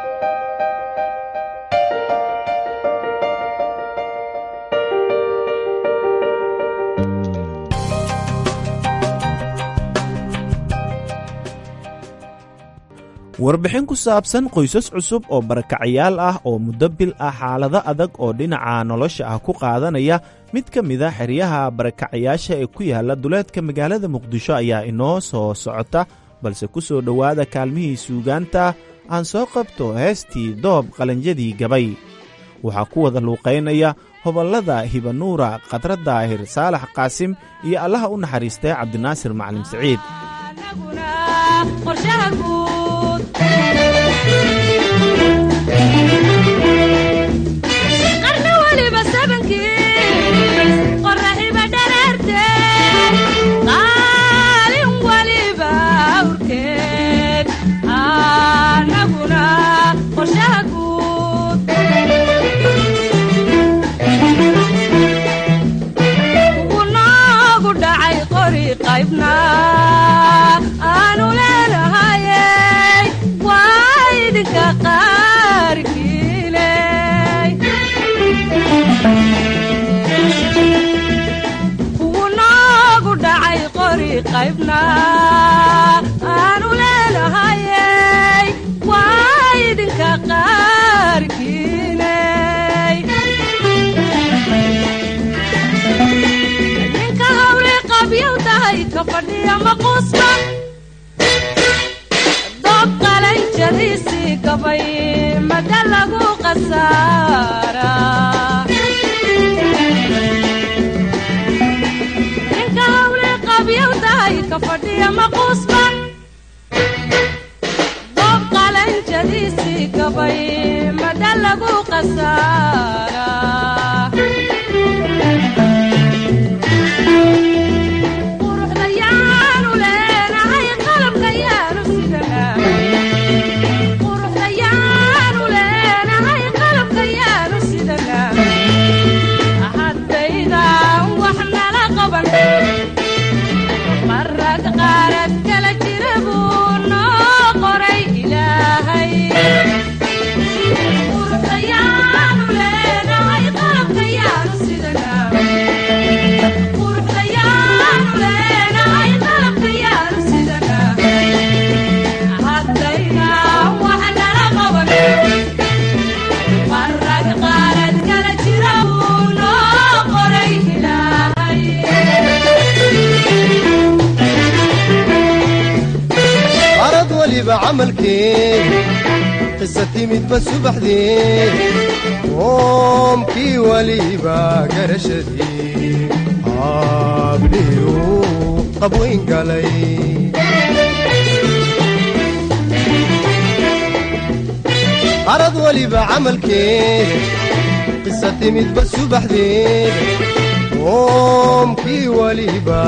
warbixin ku saabsan qoysas cusub oo barakacayaal ah oo muddo bil ah xaalado adag oo dhinaca nolosha ah ku qaadanaya mid ka mid a xeryaha barakacayaasha ee ku yaala duleedka magaalada muqdisho ayaa inoo soo socota balse ku soo dhowaada kaalmihii suugaanta aan soo qabto heestii doob qalanjadii gabay waxaa ku wada luuqaynaya hobollada hibanuura khadra daahir saalax qaasim iyo allaha u naxariistay cabdinaasir macalin siciid qarna weliba sabankiis qoraxiba dhareerte qaalin weliba awrkeed anaguna qorshaha guud ugu noogu dhacay qori qaybna aanu leenahayey waa idinka qaarkiiney ugu noogu dhacay qori qaybna aanu leenahayey waa idinka qaarkiiney ninka hawli qabyow tahay ka fadhiya maquusba doob qalanjadiisii gabay mada lagu qasaara ninka hawli qabyow tahay ka fadhiya maquusba doob qalanjadiisii gabay mada lagu qasaara quruxda yaanu leenahay qalabka yaanu sidanaa quruxda yaanu leenahay qalabka yaanu sidanaa haddaydan wax nala qaban marag qaarad kala jira buu noo qoray ilaahay quruxda yaanu leenahay qalabka yaanu sidanaa quruxda yaanu leenahay qalabka yaanu sidanaa haddaydan wax nala qaban marag qaarad kala jira buu noo qoray ilaahay arad weliba camalkee qisa timidba subaxdee qoomkii weliba garashadii aabliyu qabweyn galay arad weliba camalkee qisa timidba subaxdee qoomkii weliba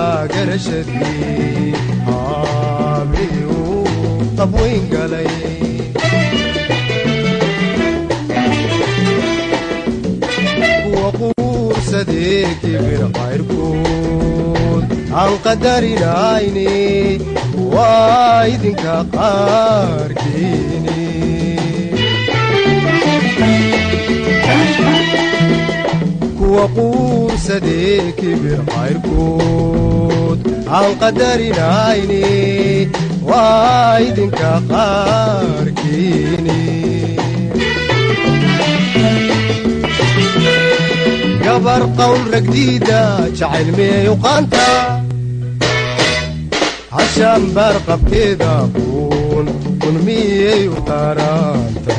garashadii aabliyu qabweyn galay quursadee kibir qayrkood aan qadarinayne waa idinka qaarkiini kuwa quursadee kibir qayrkood aan qadarinayne waa idinka qaarkiini gabar qawl ragdiida jacayl miyay qaanta cashaan baar qabkeeda kuun kun miyay u qaraanta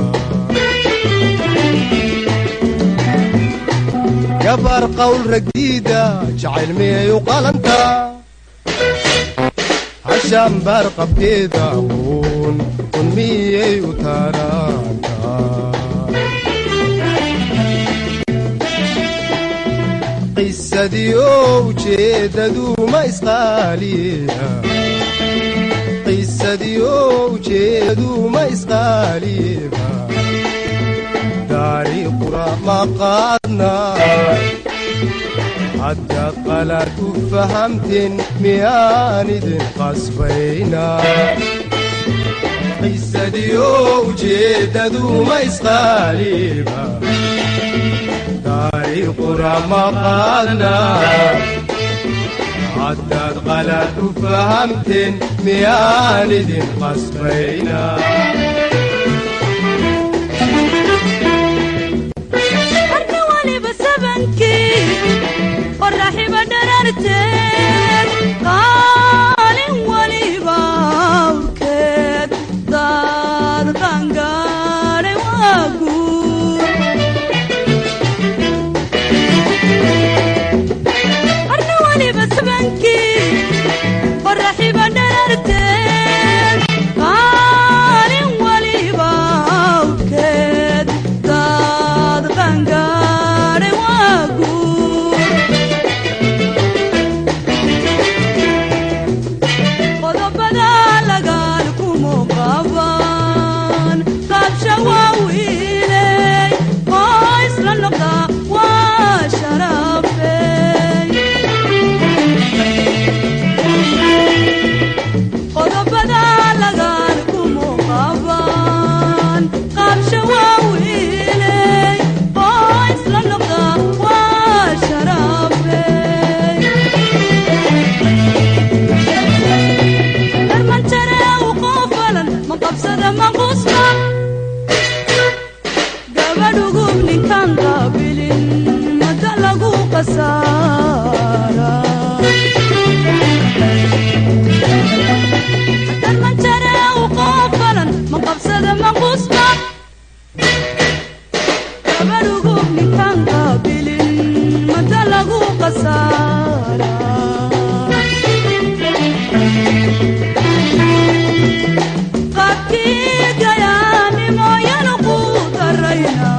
gabar qawl ragdiida jacayl miyay u qalanta cashaan baar qabkeeda kuun kun miyay u taraanta qisadiyo ujeedadu ma isqaaliya qisadiyo ujeedadu ma isqaaliba taariikhuna ma qaadna hadda qalaad u fahamteen miyaan idin qasbayna qisadiyo ujeedadu ma isqaaliba taariikhuna ma qaadna haddaad qalaad u fahamteen miyaan idin qasbayna marka waliba sabankii qoraxiba dhararteed qaalin waliba awrkeed daad qangaadhay waa guur marka waliba sabankii qoraxiba dhararteed qaalin waliba awrkeed daad qangaadhay waa guur qodobada lagaan kumu qaban qaabsha waa wiiley oo isla noqda waa sharafey qodobada lagaan kumu qaban qaabsha waa wiiley oo isla noqda waa sharafey darmantare u qoofalan ma qabsada ma qusma gabadhugub ninkaan qaabilin mada lagu qasaara darmantare u qoofalan ma qabsada ma qusma gabadhugub ninkaan qaabilin mada lagu qasaara qaabkii gayaanimoyanu ku darayna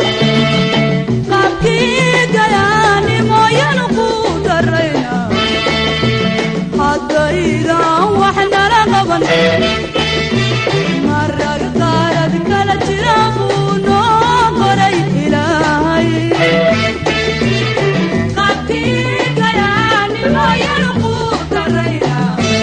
qaabkii gayaanimoyanu ku darayna haddaydan wax nala qaban marag qaarad kala jira buu noo qoray ilaahay qaabkii gayaanimoyanu ku darayna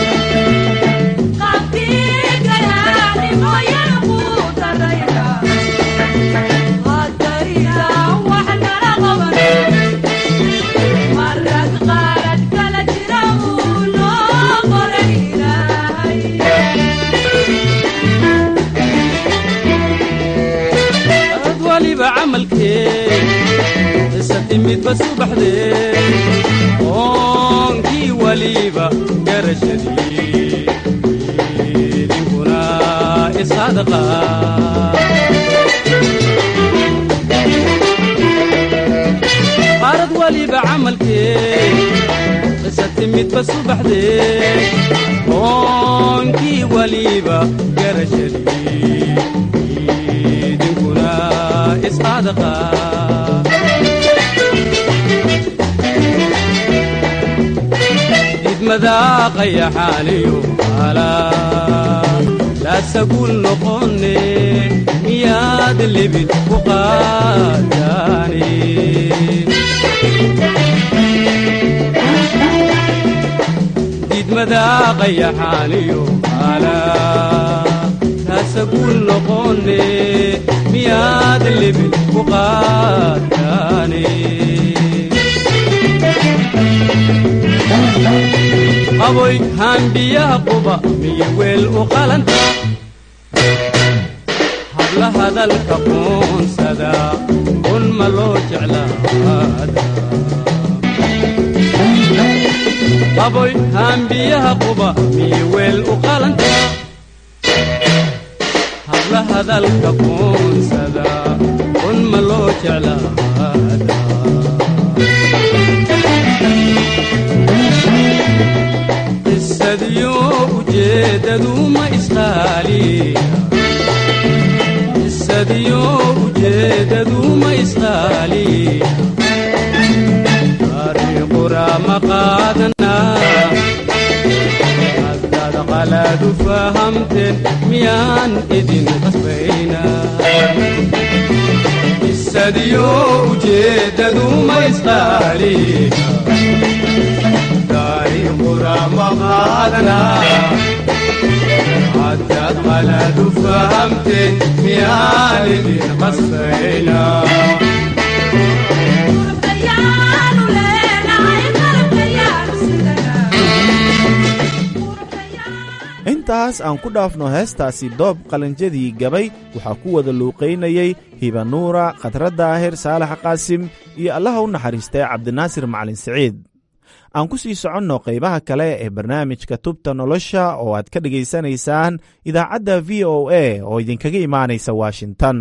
ad waliba camalkee isa timidba subaxdee oonkii waliba garashadii idinkuna isadaqa qaarad waliba camalkee isa timidba subaxdee oonkii waliba garashadii idinkuna isadaqa idmadaa qayaxaaniyo ala raasagul noqone miyaad libin ku qaadaane didmada qayaxaaniyo ala raasagul noqone miyaad libin ku qaadaane qaboy haambiyaha quba miya weel u qalanta habla hadalka qoonsada un ma loo jeclaada qaboy haambiyaha quba miya weel u qalanta habla hadalka qoonsada un ma loo jeclaada qisadiyo ujeedadu ma isqaaliya qisadiyo ujeedadu ma isqaaliya ariiqura ma qaadana haddaad qalaadu fahamteen miyaan idin qasbayna qisadiyo ujeedadu ma isqaaliya haddaad qalaadu fahamteen miyaan idin qasbayna intaas aan ku dhaafno heestaasi doob qalanjadii gabay waxaa ku wada luuqaynayey hibanuura khadra daahir saalax qaasim iyo allaha u naxariistay cabdinaasir macalin siciid aan ku sii soconno qaybaha kale ee barnaamijka tubta nolosha oo aad ka dhegaysanaysaan idaacadda v o a oo idinkaga imaanaysa washington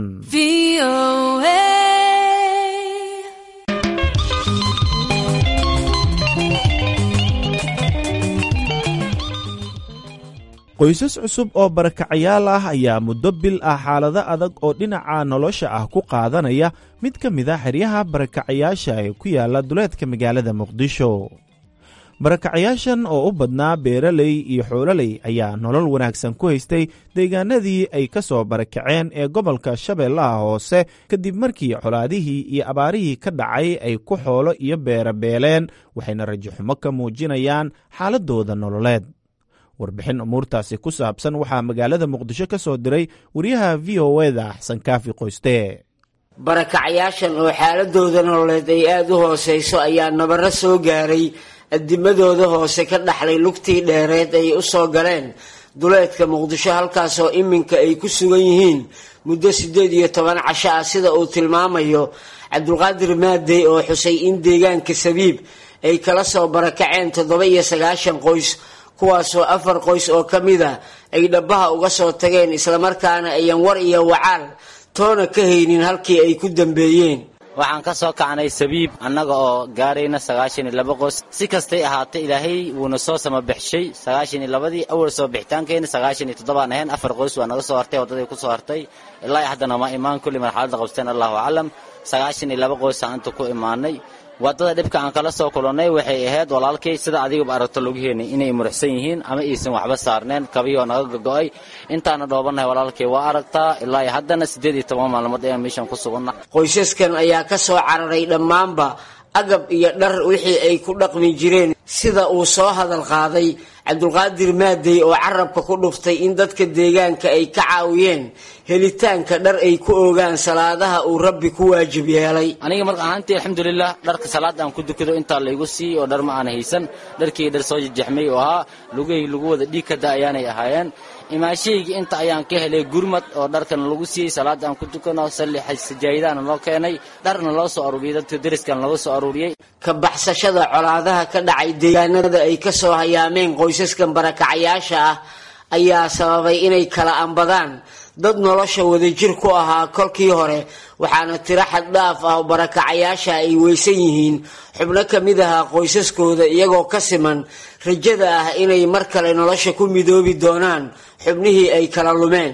qoysas cusub oo barakacayaal ah ayaa muddo bil ah xaalado adag oo dhinaca nolosha ah ku qaadanaya mid ka mid a xeryaha barakacayaasha ee ku yaala duleedka magaalada muqdisho barakacayaashan oo u badnaa beeraley iyo xoololey ayaa nolol wanaagsan ku haystay deegaanadii ay ka soo barakaceen ee gobolka shabeellaha hoose kadib markii colaadihii iyo abaarihii ka dhacay ay ku xoolo iyo beera beeleen waxayna rajaxumo ka muujinayaan xaaladooda nololeed warbixin umuurtaasi ku saabsan waxaa magaalada muqdisho ka soo diray wariyaha v o eda xasan kaafi qoyste barakacyaashan oo xaaladooda nololeed ay aada u hooseyso ayaa nabaro soo gaaray adimadooda hoose ka dhaxlay lugtii dheereed ay u soo galeen duleedka muqdisho halkaasoo iminka ay ku sugan yihiin muddo siddeed iyo toban casho ah sida uu tilmaamayo cabdulqaadir maadey oo xusay in deegaanka sabiib ay kala soo barakaceen toddoba iyo sagaashan qoys kuwaasoo afar qoys oo ka mid a ay dhabbaha uga soo tageen islamarkaana ayan war iyo wacaal toona ka haynin halkii ay ku dambeeyeen waxaan ka soo kacnay sabiib annaga oo gaarayna sagaashan iyo laba qoys si kastay ahaatay ilaahay wuuna soo samabixshay sagaashan iyo labadii awal soo bixitaankeenna sagaashan iyo toddobaan ahayn afar qoys waa naga soo hartay waddaday ku soo hartay ilaa haddana ma imaan kulli marxaladda qabsteen allahu aclam sagaashan iyo laba qoysaan inta ku imaanay waddada dhibka aan kala soo kulannay waxay ahayd walaalkay sida adigaba aragto lagu heenay inay muruxsan yihiin ama aysan waxba saarneen kabiyoo naga gogo'ay intaana dhoobannahay walaalkay waa aragtaa ilaa iyo haddana siddeed iyo toban maalmood ayaan meeshan ku suganna qoysaskan ayaa ka soo cararay dhammaanba agab iyo dhar wixii ay ku dhaqmi jireen sida uu soo hadal qaaday cabdulqaadir maadey oo carabka ku dhuftay in dadka deegaanka ay ka caawiyeen helitaanka dhar ay ku ogaan salaadaha uu rabbi ku waajib yeelay aniga marka ahaantii alxamdulilah dharka salaada aan ku dukado intaa laygu siiyey oo dhar ma aan haysan dharkii dhar soo jajexmay oo ahaa lugahii lagu wada dhiig ka da ayaanay ahaayeen imaashaygii inta ayaan ka helay gurmad oo dharkana lagu siiyey salaada aan ku dukano salli sajaayidahana loo keenay dharna loo soo aruuriyey dadka deriskan laga soo aruuriyey ka baxsashada colaadaha ka dhacay deegaanada ay ka soo hayaameen qoysaskan barakacayaasha ah ayaa sababay inay kala ambadaan dad nolosha wadajir ku ahaa kolkii hore waxaana tiro xad dhaaf ah barakacayaasha ay weysan yihiin xubno ka mid ahaa qoysaskooda iyagoo ka siman rajada ah inay mar kale nolosha ku midoobi doonaan xubnihii ay kala lumeen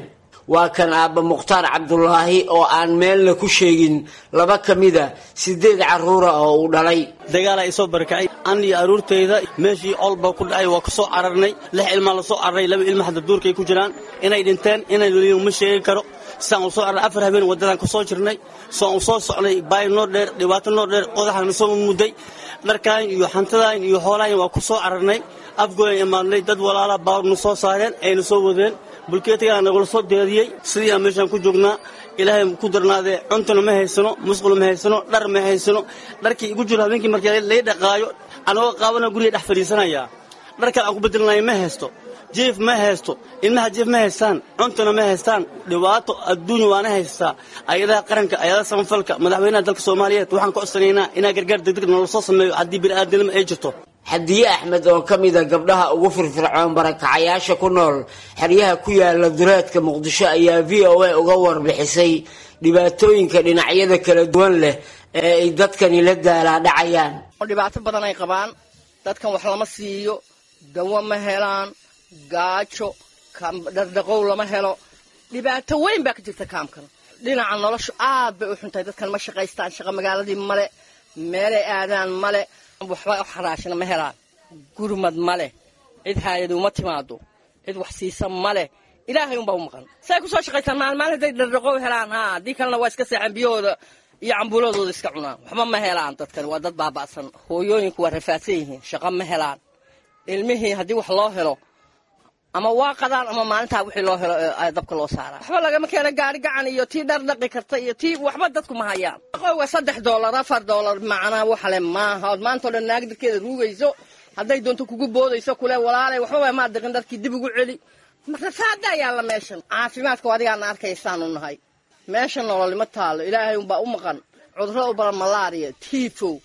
waa kan aabba mukhtaar cabdulaahi oo aan meelna ku sheegin laba ka mida sideed carruura oo uu dhalay dagaala isoo barakacay an iyo aruurtayda meeshii olba ku dhacay waa kasoo cararnay lix ilmaa lasoo cararay laba ilma hadda duurkay ku jiraan inay dhinteen inay weliba ma sheegi karo sidaan u soo carray afar habeen waddadan ku soo jirnay soan u soo socnay baay noo dheer dhibaato noo dheer qodaxan soo mudday dharkaan iyo xantadaan iyo xoolahan waa ku soo cararnay afgooyan imaadnay dad walaala baawrna soo saareen ayna soo wadeen bulkeetigaa nagula soo deediyey sidii aan meeshaan ku joognaa ilaahay ku darnaadee cuntuna ma haysano musqul ma haysano dhar ma haysano dharkii igu jiro habeenkii markii lay dhaqaayo anagoo qaabana guriga dhex fadhiisanayaa dharkaan aan ku bedelnayo ma haysto jiif ma haysto ilmaha jiif ma haystaan cuntuna ma haystaan dhibaato adduunya waana haystaa ayadaha qaranka ayadaha samafalka madaxweynaha dalka soomaaliyeed waxaan ka codsanaynaa inaa gargaar degdeg noola soo sameeyo haddii bini'aadnimo ay jirto xadiye axmed oo ka mida gabdhaha ugu firfircoon barakacayaasha ku nool xeryaha ku yaala duleedka muqdisho ayaa v o a uga warbixisay dhibaatooyinka dhinacyada kala duwan leh ee ay dadkani la daalaadhacayaan dhibaato badan ay qabaan dadkan wax lama siiyo dawo ma helaan gaajo dhardhaqow lama helo dhibaato weyn baa ka jirta kaamkan dhinaca noloshu aad bay u xuntahay dadkan ma shaqaystaan shaqa magaaladii male meelay aadaan male waxba xaraashina ma helaan gurmad ma leh cid haayadu uma timaado cid wax siisa ma leh ilaahay unbaa u maqan say ku soo shaqaystaan maalmaal hadday dhardhaqow helaan haa haddii kalena waa iska seexan biyahooda iyo cambuuladooda iska cunaan waxba ma helaan dadkan waa dad baaba'san hooyooyinku waa rafaadsan yihiin shaqo ma helaan ilmihii haddii wax loo helo ama waa qadaan ama maalintaa wixii loo helo dabka loo saaraa waxba lagama keeno gaari gacan iyo tii dhardhaqi karta iyo tii waxba dadku ma hayaan qowga saddex doolar afar doolar macnaa waxale maaha ood maanta o dhan naag darkeeda ruugayso hadday doonto kugu boodayso kule walaalay waxba maa diqin dharkii dib ugu celi rafaada yaalla meeshan caafimaadka adigaana arkaysaanu nahay meeshan nololima taalo ilaahay unbaa u maqan cudurro u badan malaariya tiifow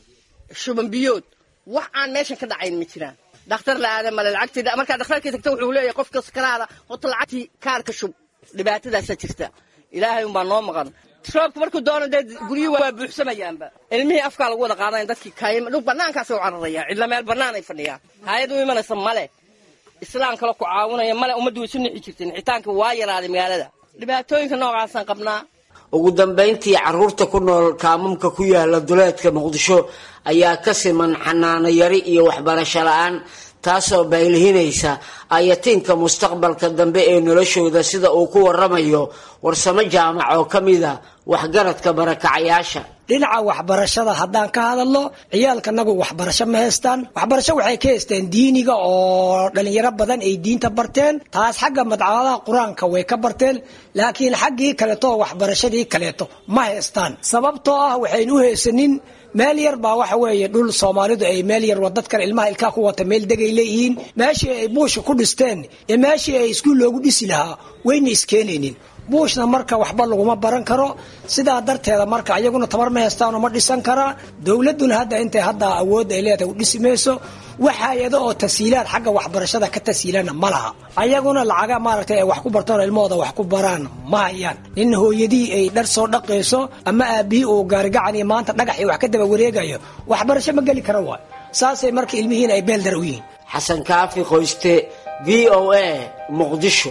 shuban biyood wax aan meeshan ka dhacayn ma jiraan dhakhtar la aada male lacagtii markaa dhakhtarkii tagta wuxuu leeyahay qofka sakaraada horta lacagtii kaarka shub dhibaatadaasaa jirta ilaahay unbaa noo maqan roobka markuu doono dee guryuhu waa buuxsamayaanba ilmihii afkaa lagu wada qaadayn dadkii kayma dhul banaankaasay u cararayaan cidla meel bannaan ay fadhiyaan hay-ad u imanaysa male islaam kale ku caawinaya male ummaddu way isu nixi jirtay nixitaanka waa yaraaday magaalada dhibaatooyinka noocaasaan qabnaa ugu dambayntii carruurta ku nool kaamamka ku yaala duleedka muqdisho ayaa ka siman xanaano yari iyo waxbarasho la-aan taasoo baylihinaysa ayatiinka mustaqbalka dambe ee noloshooda sida uu ku waramayo warsamo jaamac oo ka mida waxgaradka barakacayaasha dhinaca waxbarashada haddaan ka hadalno ciyaalkanagu waxbarasho ma haystaan waxbarasho waxay ka haysteen diiniga oo dhalinyaro badan ay diinta barteen taas xagga madcamadaha qur-aanka way ka barteen laakiin xaggii kaleeto oo waxbarashadii kaleeto ma haystaan sababtoo ah waxayn u haysanin meel yar baa waxa weeye dhul soomaalidu ay meel yar dadkan ilmaha ilkaa ku wata meel degay leeyihiin meeshii ay buusha ku dhisteen iyo meeshii ay iskuul loogu dhisi lahaa wayna iskeenaynin buushna marka waxba laguma baran karo sidaa darteeda marka ayaguna tabar ma haystaanoo ma dhisan karaa dowladuna hadda intay hadda awood ay leedahay u dhisi mayso wax hay-ado oo tasiilaad xagga waxbarashada ka tasiilana ma laha ayaguna lacaga maaragtay ay wax ku bartaan ilmahooda wax ku baraan ma hayaan nin hooyadii ay dhar soo dhaqayso ama aabihii uu gaarigacan iyo maanta dhagax iyo wax ka daba wareegayo waxbarasho ma geli kara waay saasay marka ilmihiin ay beeldar u yihiin xasan kaafi qoyste v o a muqdisho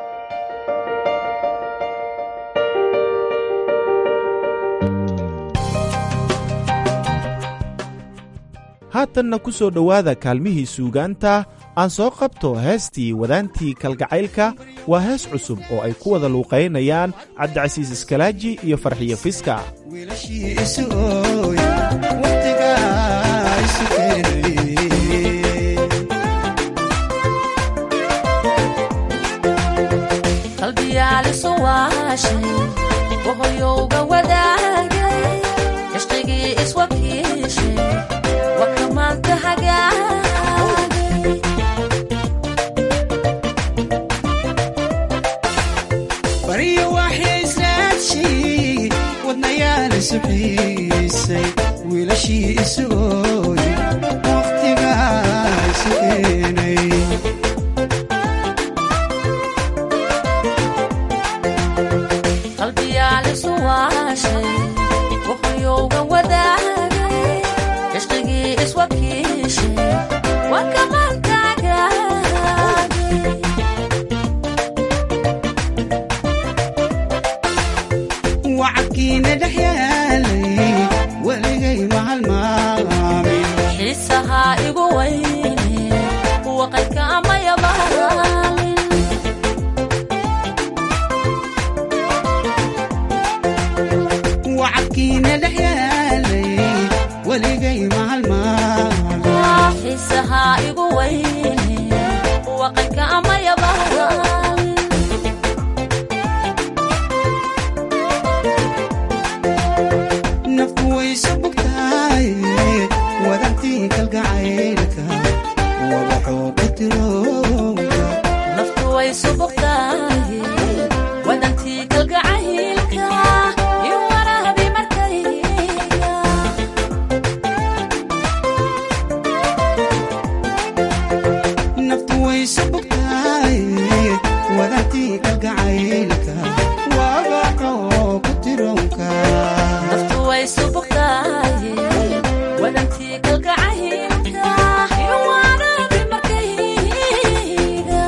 haatanna ku soo dhowaada kaalmihii suugaanta aan soo qabto heestii wadaantii kalgacaylka waa hees cusub oo ay ku wada luuqaynayaan cabdicasiis iskalaaji iyo farxiyo fiska baryo waxay israadshay wadnayaala suxiis xiisaha igu weyne waqayka amayaba nafku wayso bugtahay wadantii kalgacaylka wadaxoo ku tiroonka naftu way subugtahay wadantii kalgacaylka iyo warahabi markayga naftu wayso bugtahay wadantii kalgacaylka wadaxoo ku tiroonka naftu way subugtahay wadantii kalgacaylka iyo warahabi markayga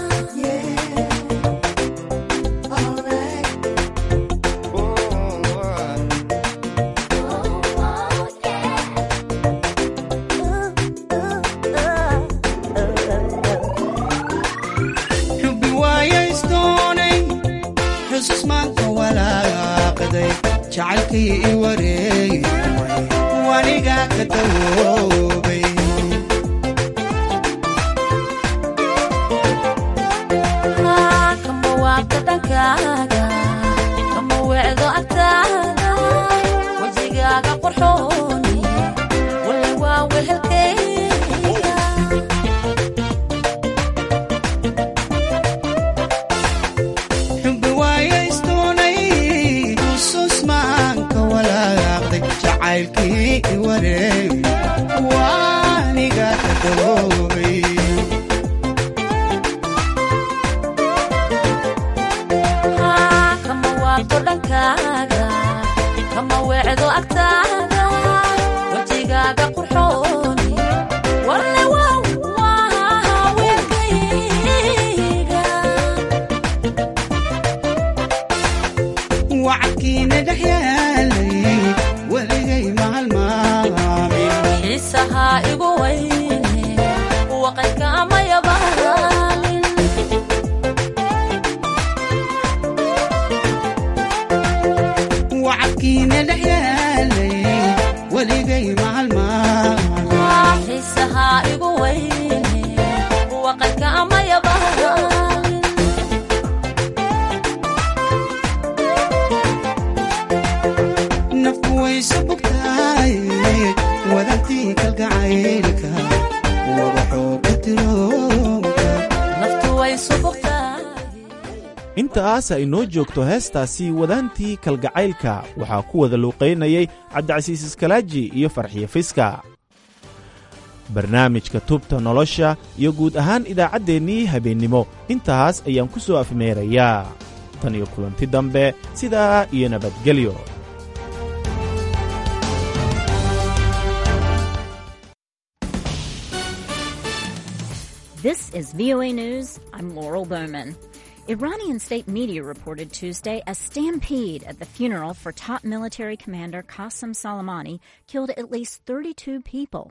xubbi waayaysdoonay xusus maanta walaaqaday jacaylkii i wareegay waniga ka dawoobay kama waabta dhankaaga kama weecdo agtaada wejigaaga qorxooni wale waa wehelkayga xubbi waayaysdoonay xusus maanka walaaqday jacaylkii i wareegay waniga ka dawoobay kama waabto dhankaaga kama weecdo agtaada wejigaaga qurxooni wale waa waa weelkayga wacadkiina dhex yaalay weligay maalmaamin xiisaha igu weyne waqayka amayabaalin wacadkiina dhex yaalay weligay maalmaamin xiisaha igu weyne waqayka amayabaalin nafku wayso bugtahay wadantii kalgacaylka wadaxoo ku tiroonka naftu way subugtahay intaas ay noo joogto heestaasi wadaantii kalgacaylka waxaa ku wada luuqaynayay cabdicasiis iskalaaji iyo farxiyo fiska barnaamijka tubta nolosha iyo guud ahaan idaacaddeenii habeennimo intaas ayaan ku soo afmeerayaa tan iyo kulanti dambe sidaa iyo nabadgelyo This is VOA News. I'm Laurel Bowman. Iranian state media reported Tuesday a stampede at the funeral for top military commander Qasem Soleimani killed at least 32 people.